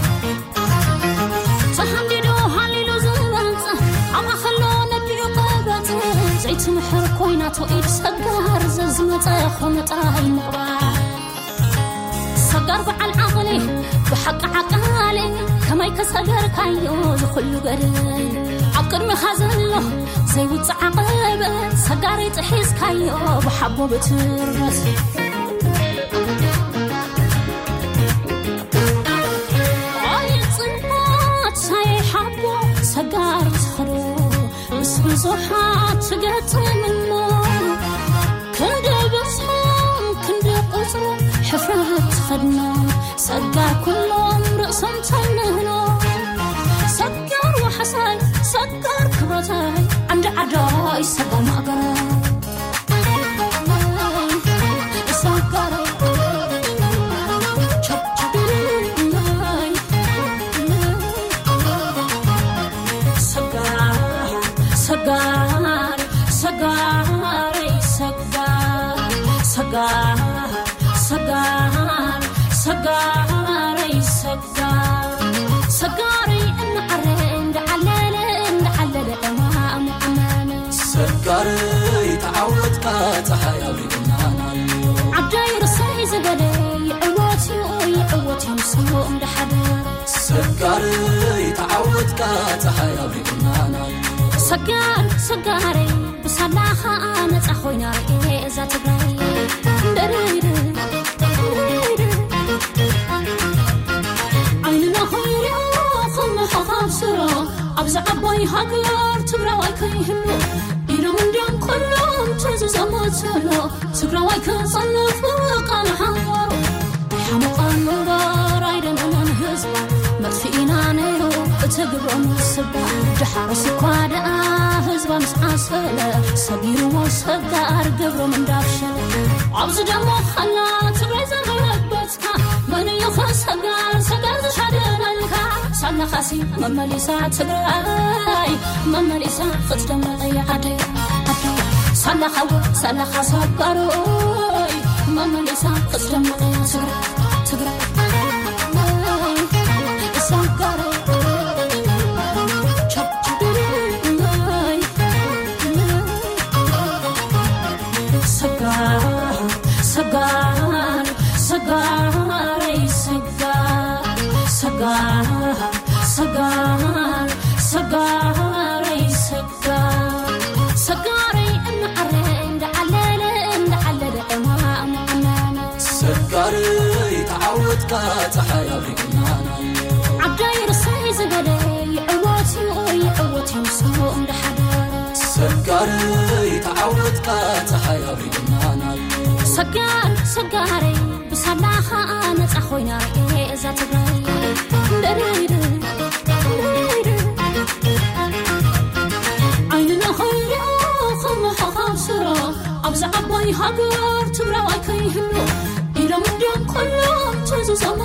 S14: ተሃንዲዶ ሃሊሉ ዝበፅ ኣብ ማኸሎ ነቢዩ ቀበፅ ዘይትምሕር ኮይናቶ ኢድ ሰጋር ዘዝመፀ ኾነ ጥራይ ምቕባር ሰጋር በዓል ዓቕሊ ብሓቂ ዓቃሊ ከመይ ከሰገርካዮ ዝኽሉ ገድል ኣብ ቅድሚኻ ዘሎ ዘይውፅዕ ዓቐበት ሰጋሪ ጥሒዝካዮ ብሓቦ ብትርበት ፅንባት ሳይሓቦ ሰጋር ትኸዶ ምስ ብዙሓት ትገጥምሞ ክንዲ በዝሖም ክንዲ ቁፅሮ ሕፍረት ትኸድኖ ሰጋር ኩሎም ርእሶም ተንህኖ ሰጋር ወሓሳይ ሰጋር ክብረታይ ዓንዲ ዓዳይ ሰጋር ማእገራይ ሰጋረይ ሰጋር ሰጋር ሰጋር ሰጋር ሰጋር ሰጋር ሰጋር ሰጋሪ እናዓረ እንዳዓለለ እንዳዓለለ እማም ዓመነ
S15: ሰጋረይ ተዓወትካ ፀሓይ ኣብሪእናና
S14: ዓዳይ ርሳይ ዝበለ ይዕወት እዩ ይዕወት እዩ ምስሉ እንዳሓደረ
S15: ሰጋረይ ተዓወትካ ፀሓይ ኣብሪእናና
S14: ሰጋር ሰጋረ ብሳላኻ ነፃ ኮይና ርኤ እዛ ትግራይ እንደርይር ዓይንና ኮይርዮ ከምሓኻብ ስሮ ኣብዚ ዓባይ ሃገር ትግራዋይ ከይህሉ ኢሎም እንዲኦም ኩሎም ተዝዘመትሎ ትግራዋይ ክፀንፍ ቃል ሓዋሩ ሓመቓ ምንበር ኣይደለለን ህዝባ መጥፊኢና ነይሩ እትግብሮ ምስባ ድሓረስ እኳ ደኣ ህዝባ ምስ ዓሰለ ሰጊርዎ ሰጋር ገብሮም እንዳብሸለ ኣብዚ ደሞ ኸላ ትግራይ ዘረበትካ መንዮኸ ሰጋር ሰጋር ዝሓደናልካ ሳለኻሲ መመሊሳ ትግራይ መመሊሳ ክትደመቐየ ዓደይ ዓደይ ሳለኻዎ ሳለኻ ሰጋሮይ መመሊሳ ክትደመቐያ ትግራይ ትግራይ ሰጋሮይ ሰጋር ሰጋር ሰጋር ሰጋር ሰጋር ሰጋር ሰጋር ሰጋር ሰጋር እናዓረ እንዳዓለለ እንዳዓለለ እማም ዓመነ
S15: ሰጋረይ ተዓወትካ ፀሓይ ኣብሪእናና
S14: ዓዳይ ርሳይ ዝበለ ይዕወት እዩ ይዕወት እዩ ምስሉ እንዳሓደረ
S15: ሰጋረይ ተዓወትካ ፀሓይ ኣብሪእናና
S14: ሰጋር ሰጋረ ብሳላኻ ነፃ ኮይና ርኤ እዛ ትግራይ እንደርይር ዓይንና ኮይርዮ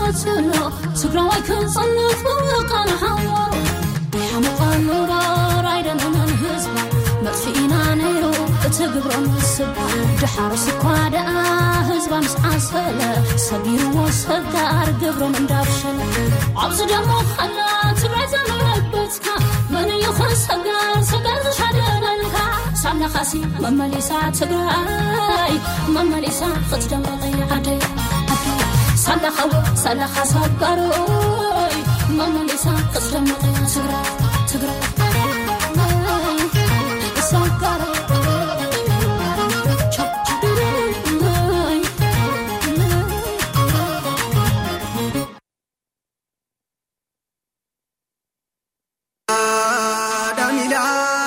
S14: ዝቐትሎ ትግራዋይ ክንፅንት ብውቃነ ሓዋሩ ሓመቓ ምራር ኣይደለናን ህዝባ መጥፊኢና ነይሩ እቲ ግብሮ ምስባ ድሓር ስኳ ደኣ ህዝባ ምስ ዓሰለ ሰጊርዎ ሰጋር ግብሮም እንዳብሸለ ኣብዚ ደሞ ኸላ ትግራይ ዘመለበትካ መን ይኹን ሰጋር ሰጋር ዝሻደለልካ ሳምናኻሲ መመሊሳ ትግራይ መመሊሳ ክትደመቐይ ዓደይ ሳላኻዎ ሳላኻ ሰጋሮይ መመሊሳ ክትደመቐያ ትግራይ ትግራይ ሰጋሮ
S3: Damila,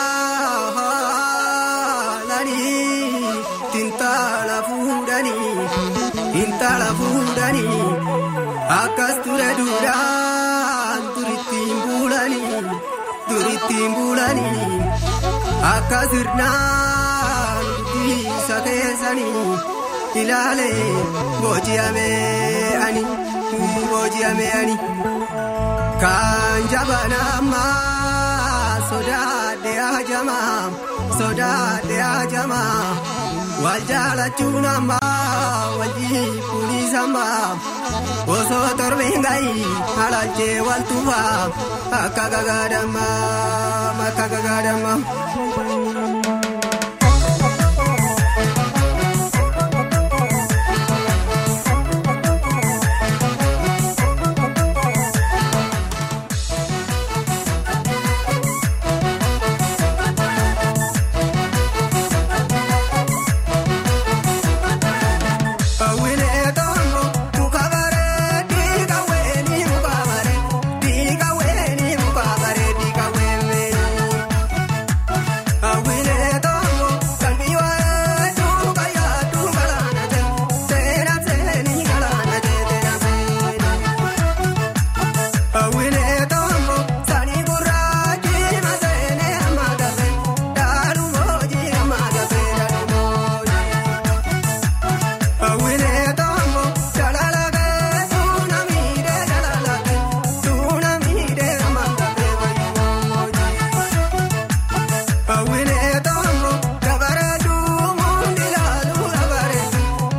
S3: lani, tintala fudani, tintala fudani, akas ture duran, turitin bulani, turitin bulani, akas irnan, bisa kesani, ilale, bojiame ani, bojiame ani. Kan jabanama sodaadhe ajama sodaadhe ajama wal jaalachuun amma wal jiibbuunis amma osoo torbeen gayi halaalchee wal tufa akka gagaadamma akka gagaadamma.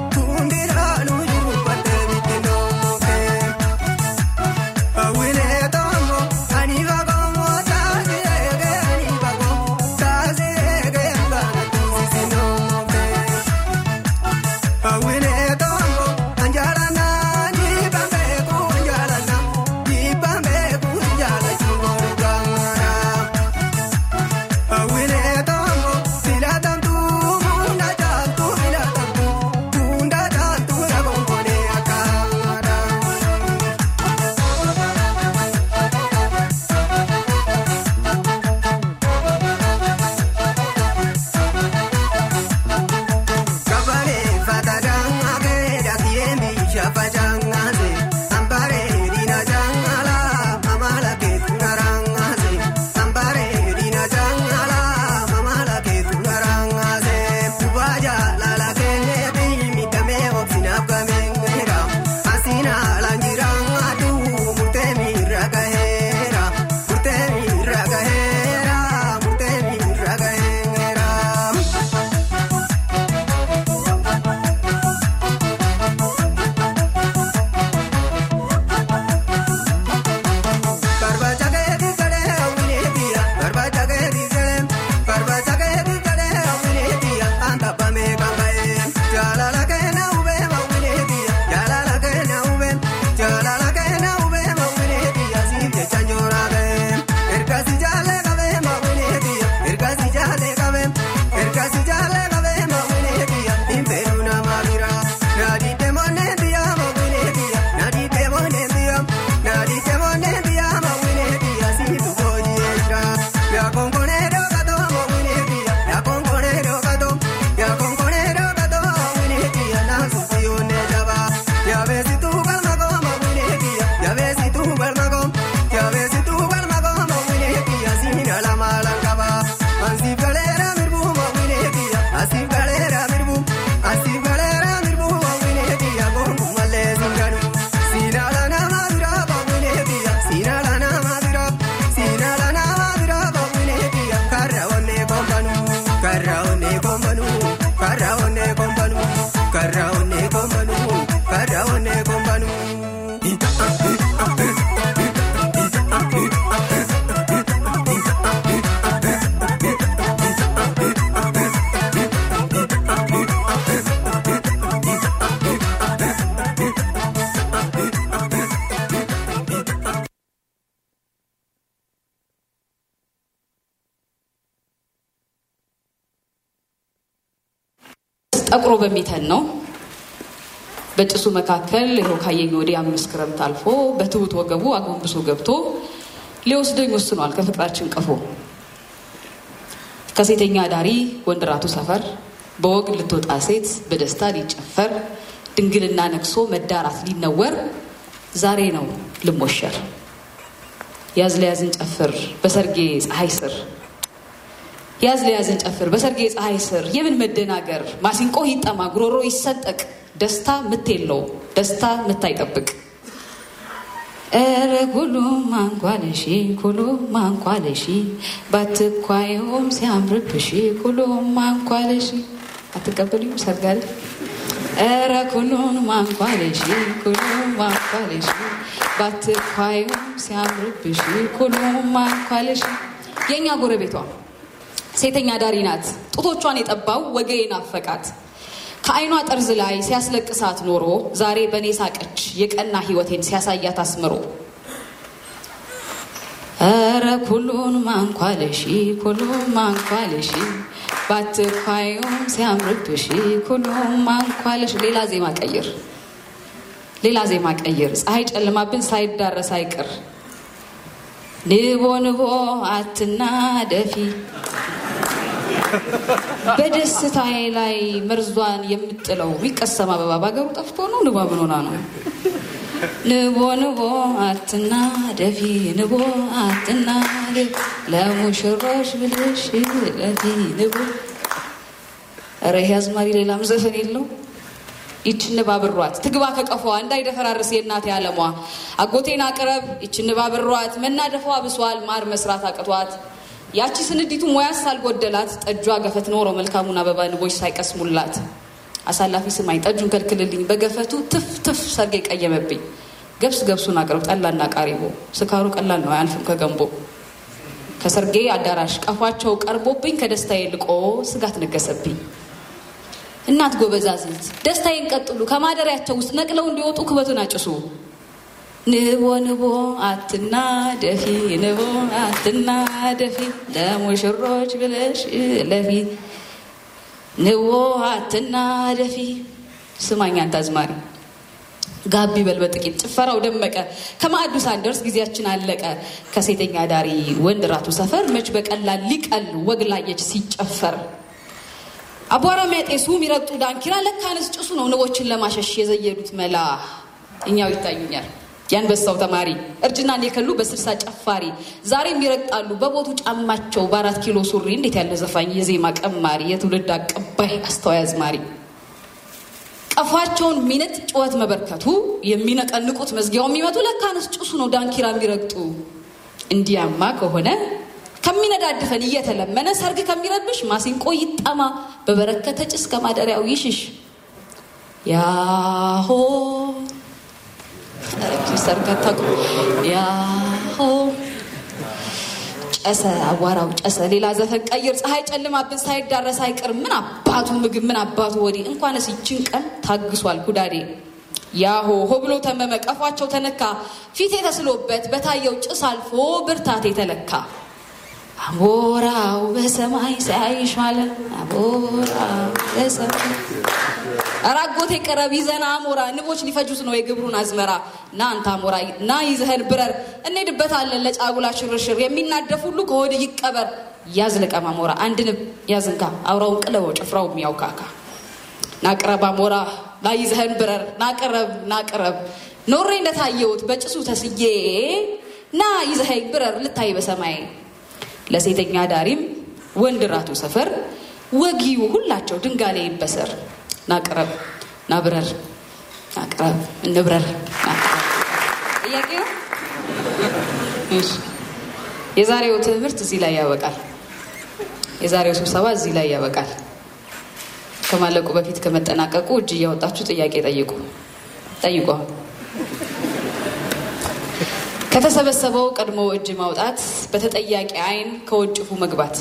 S3: Awile
S16: ጠቁሮ በሚተን ነው። በጭሱ መካከል ይኸው ካየኝ ወዲህ አምስት ክረምት አልፎ በትሁት ወገቡ አጎንብሶ ገብቶ ሊወስደኝ ወስኗል ከፍቅራችን ቀፎ ከሴተኛ ዳሪ ወንድራቱ ሰፈር በወግ ልትወጣ ሴት በደስታ ሊጨፈር ድንግልና ነግሶ መዳራት ሊነወር ዛሬ ነው ልሞሸር ያዝ ለያዝን ጨፍር በሰርጌ ፀሐይ ስር ያዝ ለያዝን ጨፍር በሰርጌ ፀሐይ ስር የምን መደናገር ማሲንቆ ይጠማ ጉሮሮ ይሰንጠቅ ደስታ ምት የለው ደስታ ምት አይጠብቅ ኧረ ኩሉ ማንኳለሺ ኩሉ ማንኳለሺ ባትኳየውም ሲያምርብሽ ኩሉ ማንኳለሺ አትቀበሉም ሰርጋል ኧረ ኩሉን ማንኳለሺ ኩሉ ማንኳለሺ ባትኳየውም ሲያምርብሽ ኩሉ ማንኳለሺ የእኛ ጎረቤቷ ሴተኛ ዳሪ ናት ጡቶቿን የጠባው ወገዬ ናፈቃት ከአይኗ ጠርዝ ላይ ሲያስለቅሳት ኖሮ ዛሬ በእኔ ሳቀች የቀና ህይወቴን ሲያሳያት አስምሮ ኧረ ኩሉን ማንኳለሺ ኩሉን ማንኳለሺ ባትኳዩም ሲያምርብሽ ኩሉን ማንኳለሽ ሌላ ዜማ ቀይር ሌላ ዜማ ቀይር ፀሐይ ጨልማብን ሳይዳረስ አይቅር ንቦ ንቦ አትና ደፊ በደስታዬ ላይ መርዟን የምጥለው የሚቀሰም አበባ በሀገሩ ጠፍቶ ነው። ንቧ ምን ሆና ነው? ንቦ ንቦ አትና ደፊ ንቦ አትና ደፊ ለሙሽሮች ብልሽ ለፊ ንቦ። ኧረ ይሄ አዝማሪ ሌላም ዘፈን የለው። ይች ንብ አብሯት ትግባ ከቀፏ እንዳይደፈራርስ የእናቴ አለሟ። አጎቴን አቅረብ ይች ንብ አብሯት መናደፏ ብሷል ማር መስራት አቅቷት ያቺ ስንዲቱ ሙያስ ሳልጎደላት ጠጇ ገፈት ኖሮ መልካሙን አበባ ንቦች ሳይቀስሙላት አሳላፊ ስማኝ ጠጁን ከልክልልኝ በገፈቱ ትፍ ትፍ ሰርጌ ቀየመብኝ ገብስ ገብሱን አቅርብ ጠላና ቃሪቦ ስካሩ ቀላል ነው አያልፍም ከገንቦ ከሰርጌ አዳራሽ ቀፏቸው ቀርቦብኝ ከደስታዬ ልቆ ስጋት ነገሰብኝ እናት ጎበዛዝት ደስታዬን ቀጥሉ ከማደሪያቸው ውስጥ ነቅለው እንዲወጡ ክበቱን አጭሱ ንቦ ንቦ አትና ደፊ ንቦ አትና ደፊ ለሙሽሮች ብለሽ ለፊ ንቦ አትና ደፊ ስማኝ አንተ አዝማሪ ጋቢ በል በጥቂት ጭፈራው ደመቀ ከማዕዱ ሳንደርስ ጊዜያችን አለቀ ከሴተኛ ዳሪ ወንድ ራቱ ሰፈር መች በቀላል ሊቀል ወግ ላየች ሲጨፈር አቧራ የሚያጤሱ የሚረግጡ ዳንኪራ ለካንስ ጭሱ ነው ንቦችን ለማሸሽ የዘየዱት መላ እኛው ይታዩኛል የአንበሳው ተማሪ እርጅናን የከሉ በስልሳ ጨፋሪ ዛሬም ይረግጣሉ በቦቱ ጫማቸው በአራት ኪሎ ሱሪ እንዴት ያለ ዘፋኝ የዜማ ቀማሪ የትውልድ አቀባይ አስተዋይ አዝማሪ ቀፏቸውን ሚነጥ ጩኸት መበርከቱ የሚነቀንቁት መዝጊያው የሚመቱ ለካንስ ጭሱ ነው ዳንኪራ የሚረግጡ እንዲያማ ከሆነ ከሚነዳድፈን እየተለመነ ሰርግ ከሚረብሽ ማሲንቆ ይጠማ በበረከተ ጭስ ከማደሪያው ይሽሽ ያሆ ሰርገታ ያሆ ጨሰ አቧራው ጨሰ ሌላ ዘፈን ቀይር ፀሐይ ጨልማብን ሳይዳረስ አይቀር ምን አባቱ ምግብ ምን አባቱ ወዲህ እንኳንስ ይችን ቀን ታግሷል ኩዳዴ ያሆ ሆ ብሎ ተመመ ቀፏቸው ተነካ ፊቴ ተስሎበት በታየው ጭስ አልፎ ብርታቴ ተለካ አሞራው በሰማይ ሳይሽ ማለት አሞራው በሰማይ ኧረ አጎቴ ቅረብ ይዘና አሞራ ንቦች ሊፈጁት ነው የግብሩን አዝመራ ና አንተ አሞራ ና ይዘህን ብረር እንሄድበታለን ለጫጉላ ሽርሽር የሚናደፍ ሁሉ ከሆድ ይቀበር ያዝ ልቀም አሞራ አንድ ንብ ያዝንካ አውራውን ቅለበው ጭፍራው የሚያውካካ ናቅረብ አሞራ ና ይዘህን ብረር ናቅረብ ናቅረብ ኖሬ እንደታየሁት በጭሱ ተስዬ ና ይዘኸኝ ብረር ልታይ በሰማይ ለሴተኛ ዳሪም ወንድ ራቱ ሰፈር ወጊው ሁላቸው ድንጋሌ ይበሰር ናቅረብ ናብረር ናቅረብ እንብረር ጥያቄ ነው። የዛሬው ትምህርት እዚህ ላይ ያበቃል። የዛሬው ስብሰባ እዚህ ላይ ያበቃል። ከማለቁ በፊት ከመጠናቀቁ እጅ እያወጣችሁ ጥያቄ ጠይቁ ጠይቁ። ከተሰበሰበው ቀድሞ እጅ ማውጣት፣ በተጠያቂ አይን ከወንጭፉ መግባት፣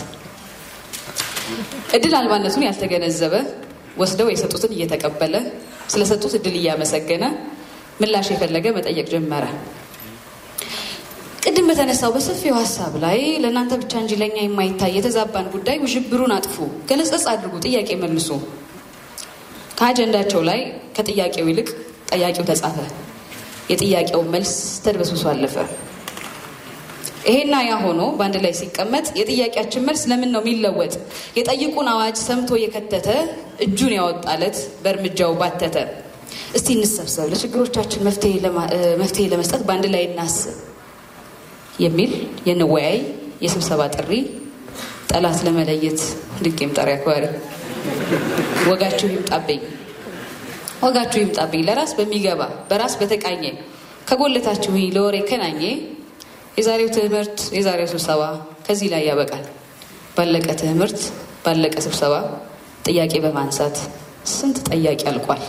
S16: እድል አልባነቱን ያልተገነዘበ ወስደው የሰጡትን እየተቀበለ ስለሰጡት እድል እያመሰገነ ምላሽ የፈለገ መጠየቅ ጀመረ። ቅድም በተነሳው በሰፊው ሀሳብ ላይ ለእናንተ ብቻ እንጂ ለእኛ የማይታይ የተዛባን ጉዳይ ውዥብሩን አጥፉ፣ ገለጸጽ አድርጉ፣ ጥያቄ መልሱ። ከአጀንዳቸው ላይ ከጥያቄው ይልቅ ጠያቂው ተጻፈ። የጥያቄው መልስ ተድበስብሶ አለፈ። ይሄና ያ ሆኖ በአንድ ላይ ሲቀመጥ የጥያቄያችን መልስ ለምን ነው የሚለወጥ? የጠይቁን አዋጅ ሰምቶ የከተተ እጁን ያወጣለት በእርምጃው ባተተ። እስቲ እንሰብሰብ፣ ለችግሮቻችን መፍትሄ ለመስጠት በአንድ ላይ እናስብ የሚል የንወያይ የስብሰባ ጥሪ ጠላት ለመለየት ድንቅ ጠሪ አክባሪ ወጋችሁ ይምጣብኝ ወጋችሁ ይምጣብኝ ለራስ በሚገባ በራስ በተቃኘ ከጎለታችሁ ለወሬ ከናኘ የዛሬው ትምህርት የዛሬው ስብሰባ ከዚህ ላይ ያበቃል። ባለቀ ትምህርት ባለቀ ስብሰባ ጥያቄ በማንሳት ስንት ጠያቂ አልቋል።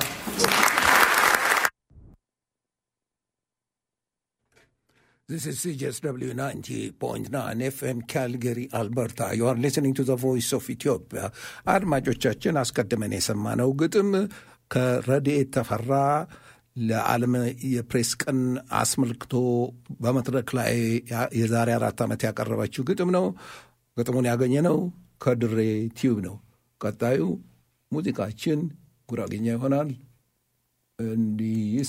S2: This is CJSW 90.9 FM Calgary, Alberta. You are listening to the voice of Ethiopia. አድማጮቻችን አስቀድመን የሰማነው ግጥም ከረድኤት ተፈራ ለዓለም የፕሬስ ቀን አስመልክቶ በመድረክ ላይ የዛሬ አራት ዓመት ያቀረበችው ግጥም ነው። ግጥሙን ያገኘነው ከድሬ ቲዩብ ነው። ቀጣዩ ሙዚቃችን ጉራጌኛ ይሆናል። እንዲህ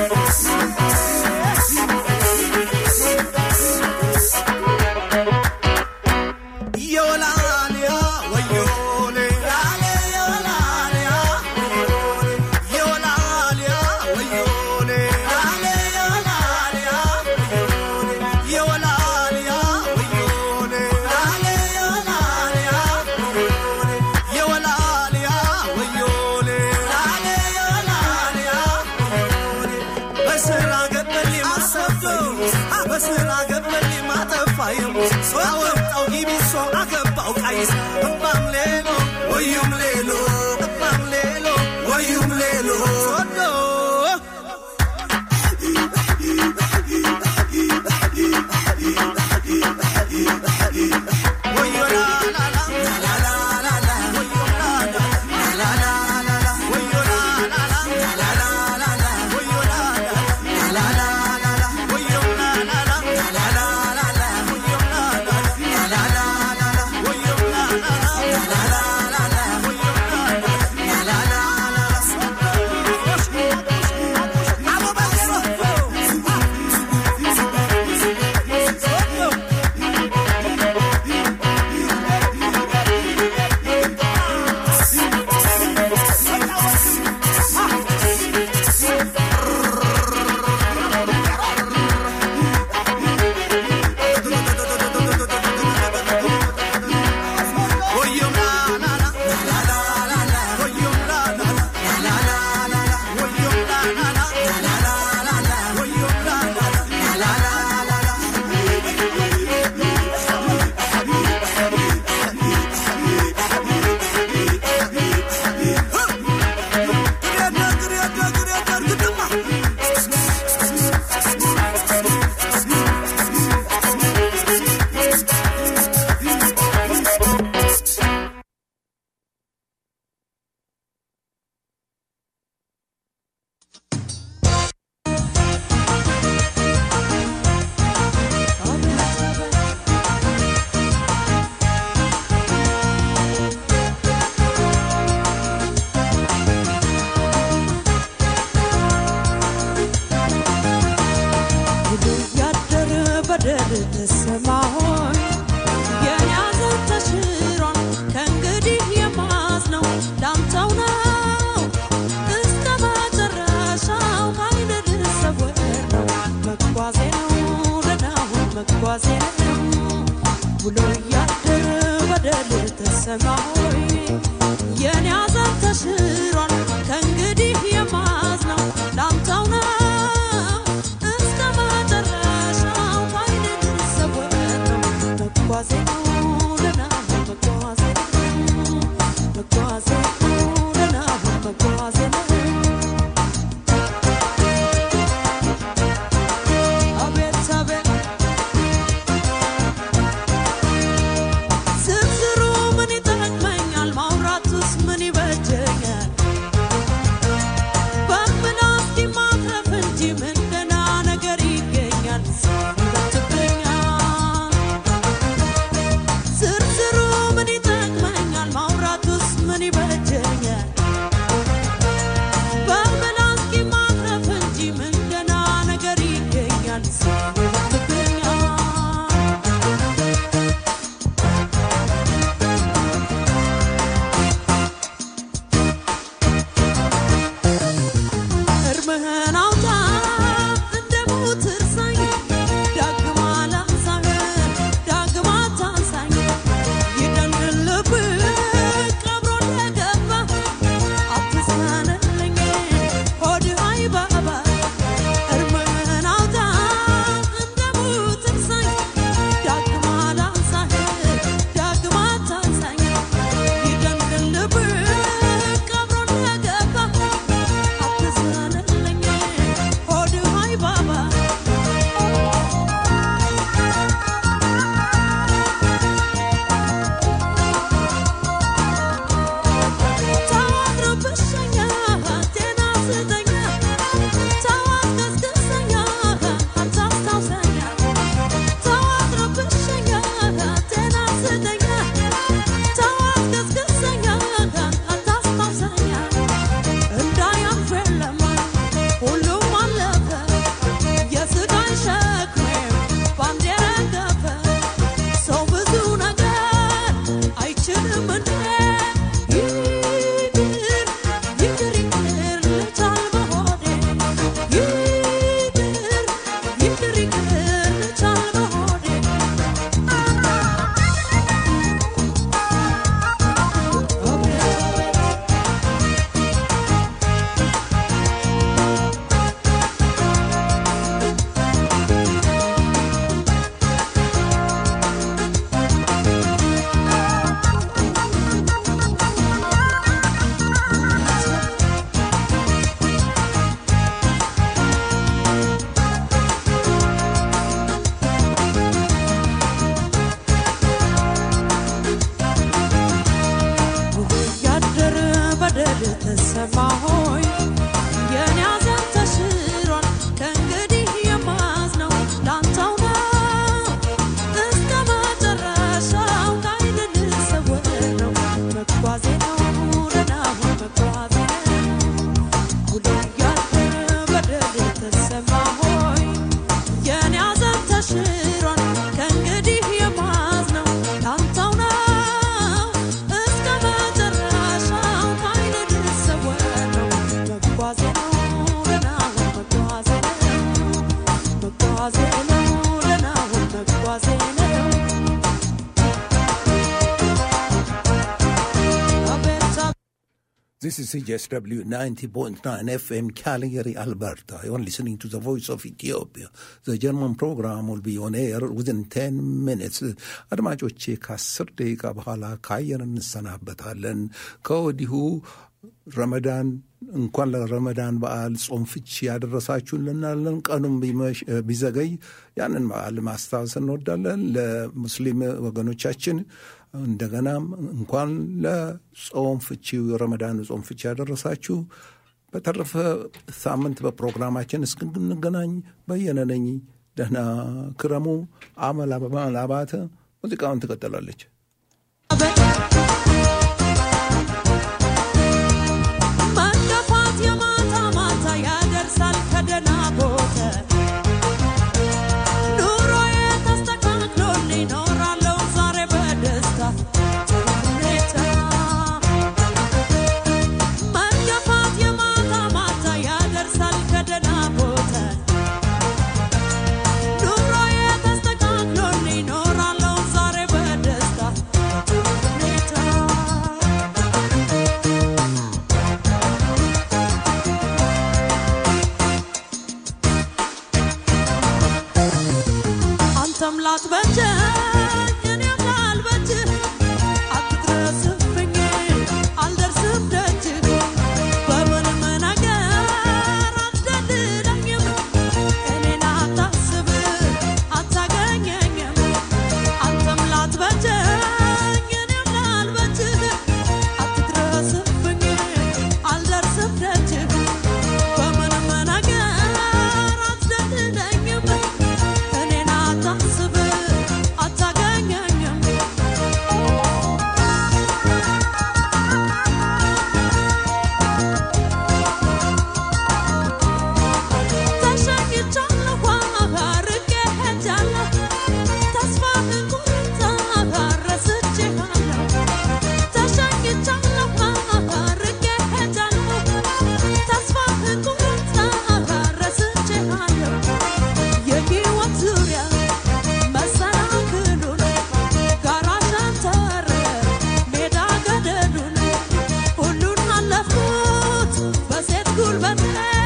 S1: Thank you.
S17: ተሰማ ሆይ የኔ ሐዘን ተሽሯል ከእንግዲህ የማዝነው ላንተው ነው እስከ መጨረሻው ባይኔ ልሰወር ነው መጓዜ ነው ለናሁ መጓዜ ነው መጓዜ ነው ለናሁ መጓዜ ነው አቤት አቤት ዝርዝሩ ምን ይጠቅመኛል? ማውራቱስ ምን ይበጀኛል? በምላስ ማትረፍ እንጂ ምን ገና ነገር ይገኛል? ይበትብኛል። ዝርዝሩ ምን ይጠቅመኛል? ማውራቱስ ምን ይበጀኛል? በምላስ ማትረፍ እንጂ ምን ገና ነገር ይገኛል? ይበትብኛል። እርምህን አውጣ እንደ ሞት እርሳኝ ዳግማ ላንሳህ ዳግማ ታንሳኝ ይደንድን ልብህ ቀብሮ እንደገባ አትዘንልኝ ሆድህ አይባባ እርምህን አውጣ እንደ ሞት እርሳኝ ዳግማ ላንሳህ ዳግማ ታንሳኝ ይደንድን ልብህ ቀብሮ እንደገባ አትዘንልኝ ሆድህ አይባባ ታድርብሸኛ ጤና ስጠኛ ታዋስገስግሰኛ አታስታውሰኛ ታድርብሸኛ ጤና ስጠኛ ታዋስገስግሰኛ አታስታውሰኛ እንዳያልፍ የለም ሁሉም አለፈ የስቃይ ሸክሜም ባንዴ ረገፈ ሰው ብዙ ነገር አይችልም እንዴ ይቅር ይቅር ይቅር ልቻል በሆዴ ይቅር ይቅር ይቅር ልቻል በሆዴ ያደር በደል ተሰማ ሆይ የኔ ሐዘን ተሽሯል ከእንግዲህ የማዝነው ላንተው ነው እስከ መጨረሻው ከዓይን ልሰወር ነው መጓዜ ነው ለናሁ መጓዜ ነው ያደር በደል ተሰማ ሆይ የኔ ሐዘን ተሽሯል ከእንግዲህ የማዝነው ላንተው ነው እስከ መጨረሻው ከዓይን ልሰወር ነው መጓዜ ነው ለናሁ መጓዜ ነው መጓዜ ነው ለናሁ መጓዜ ነው አቤት
S2: This is CJSW 90.9 FM Calgary, Alberta. You're listening to the voice of Ethiopia. The German program will be on air within 10 minutes. አድማጮቼ ከአስር ደቂቃ በኋላ ከአየር እንሰናበታለን። ከወዲሁ ረመዳን እንኳን ለረመዳን በዓል ጾም ፍቺ ያደረሳችሁ እንላለን። ቀኑም ቢመሽ- ቢዘገይ ያንን በዓል ማስታወስ እንወዳለን። ለሙስሊም ወገኖቻችን እንደገናም እንኳን ለጾም ፍቺ ረመዳን ጾም ፍቺ ያደረሳችሁ። በተረፈ ሳምንት በፕሮግራማችን እስክንገናኝ በየነ ነኝ። ደህና ክረሙ። አመል አባተ ሙዚቃውን ትቀጥላለች።
S17: መገፋት የማታ ማታ ያደርሳል ከደህና ቦታ ኑሮዬ ተስተካክሎልኝ እኖራለሁ ዛሬ በደስታ ጥሩ ሁኔታ መገፋት የማታ ማታ ያደርሳል ከደህና ቦታ ኑሮዬ ተስተካክሎልኝ እኖራለሁ ዛሬ በደስታ ላትበጀኝ እኔም ላልበጅህ አትድረስብኝ አልደርስም ደጅህ በምንም ነገር አትደልለኝም እኔን አታስብ አታገኘኝም አንተም ላትበጀኝ እኔም ላልበጅህ አትድረስብኝ አልደርስም ደጅህ በምንም ነገር አትደልለኝም እኔን አታስብ አታገኘኝም ተሸኝቻለሁ አርቄ ሄጃለሁ ተስፋህን ቁርጥ ረስቼሃለሁ ተሸኝቻለሁ አርቄ ሄጃለሁ ተስፋህን ቁርጥ ረስቼሃለሁ የሕይወት ዙሪያ መሰናክሉን ጋራ ሸንተር ሜዳ ገደሉን ሁሉን አለፍኩት በሴት ጉልበቴ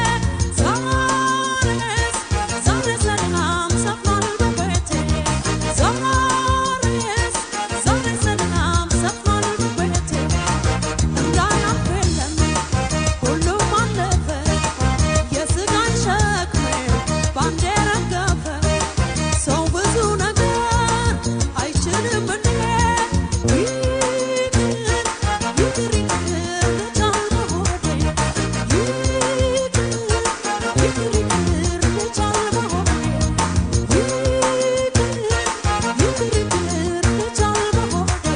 S17: ዛሬስ ዛሬ ሰላም ሰፍኗል በቤቴ ዛሬስ ዛሬ ሰላም ሰፍኗል በቤቴ እንዳያልፍ የለም ሁሉም አለፈ የስጋን ሸክሜ ባንዴ ረገፈ ሰው ብዙ ነገር አይችልም እንዴ ይቅር ይቅር ይቅር ልቻል በሆዴ ይቅር ይቅር ይቅር ልቻል በሆዴ ይቅር ይቅር ይቅር ልቻል በሆዴ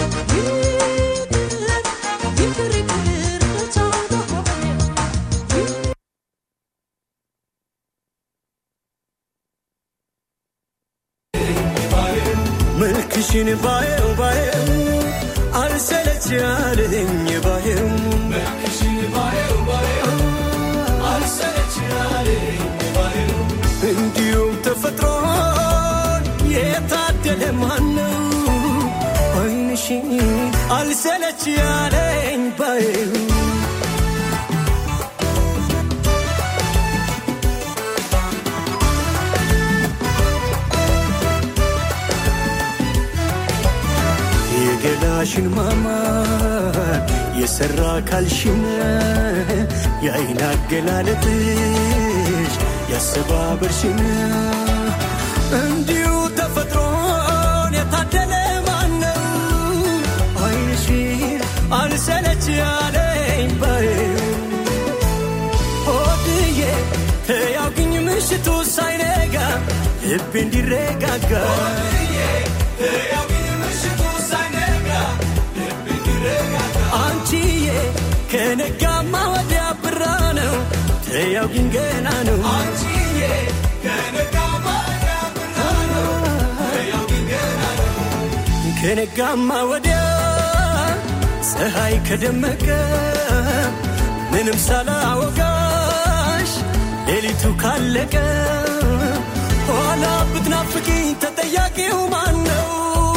S17: ይቅር ይቅር ይቅር ልቻል በሆዴ
S18: መልክሽን ባየው ባየው አልሰለች ያለኝ ባየው እንዲሁም ተፈጥሮን የታደለ ማነው አይንሽን አልሰለች ያለኝ ባየው የገላሽን ማማር የሰራ ካልሽን የአይን አገላለጥሽ ያሰባበርሽን እንዲሁ ተፈጥሮን የታደለ ማነው አይንሽን አልሰለች ያለኝ ባየው ሆድዬ ተያውግኝ ምሽቱ ሳይነጋ ልቤ እንዲረጋጋ አንቺዬ ከነጋማ ወዲያ ብራ ነው ተያውግኝ ገና ነው ከነጋማ ወዲያ ፀሐይ ከደመቀ ምንም ሳላወጋሽ ሌሊቱ ካለቀ ኋላ ብትናፍቂኝ ተጠያቂው ማን ነው?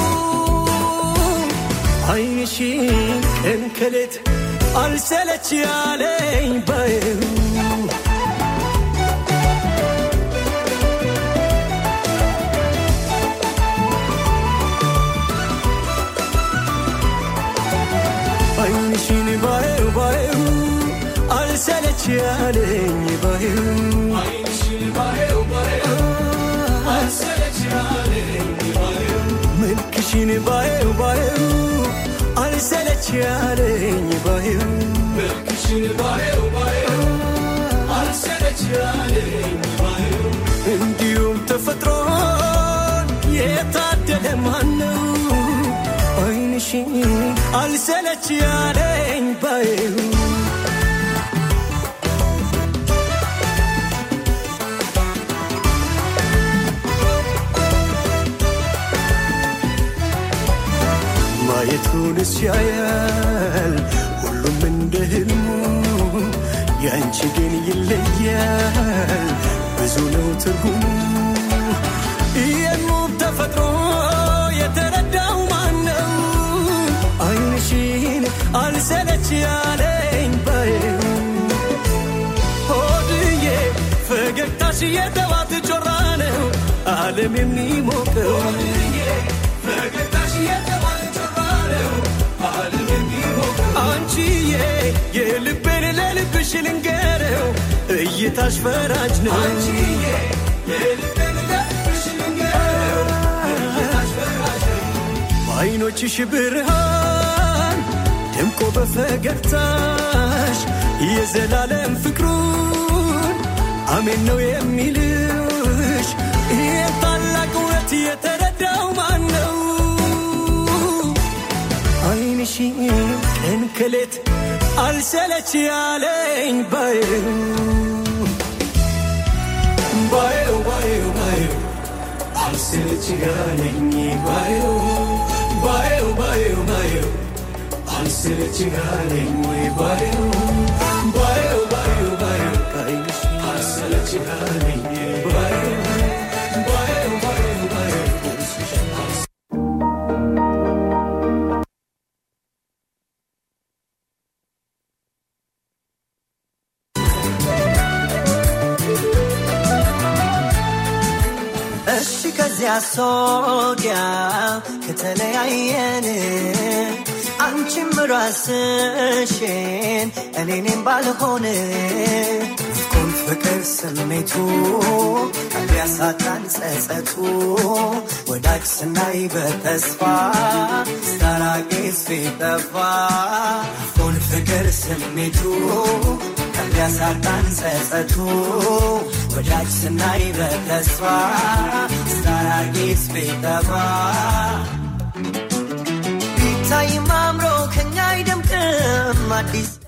S18: አይንሽን ቀን ከሌት አልሰለች ያለኝ ባየው አይንሽን ባየው ባየው አልሰለች ያለኝ ባየው መልክሽን ባየው ባየው አልሰለች ያለኝ ባየው እንዲሁም ተፈጥሮን የታደለ ማነው አይንሽን አልሰለች ያለኝ ባየው ማየቱንስ ያያል ሁሉም እንደ ህልሙ ያንቺ ግን ይለያል ብዙ ነው ትርጉሙ የሙብ ተፈጥሮ የተረዳው ማነው አይንሽን አልሰለች ያለኝ ባየው ሆድዬ ፈገግታሽ የጠዋት ጮራ ነው አለ ዓለም የሚሞቀው አንቺዬ የልቤን ለልብሽ ልንገረው እይታሽ ፈራጅ ነው በዓይኖችሽ ብርሃን ደምቆ በፈገግታሽ የዘላለም ፍቅሩን አሜን ነው የሚልሽ ይህን ታላቅ እውነት የተረዳው ማን ነው? ዓይንሽ ቀን ከሌት አልሰለች ያለኝ ባየው ባየው ባየው ባየው አልሰለች ያለኝ ባየው ባየው ባየው ባየው አልሰለች ያለኝ ባየው ባየው ባየው ባየው ዓይንሽ አልሰለች ያለኝ ባየው ባየው ባየው ባየው
S19: እሺ ከዚያ ሶዲያ ከተለያየን አንቺም ራስሽን እኔኔም ባልሆን ኩን ፍቅር ስሜቱ ሊያሳጣን ጸጸቱ ወዳጅ ስናይ በተስፋ ስታራቂስ ቢጠፋ ኩን ፍቅር ስሜቱ ሊያሳጣን ጸጸቱ ወዳጅ ስናይ በተስፋ ስታራቂስ ቢጠፋ ቢታይም አምሮ ከኛ አይደምቅም አዲስ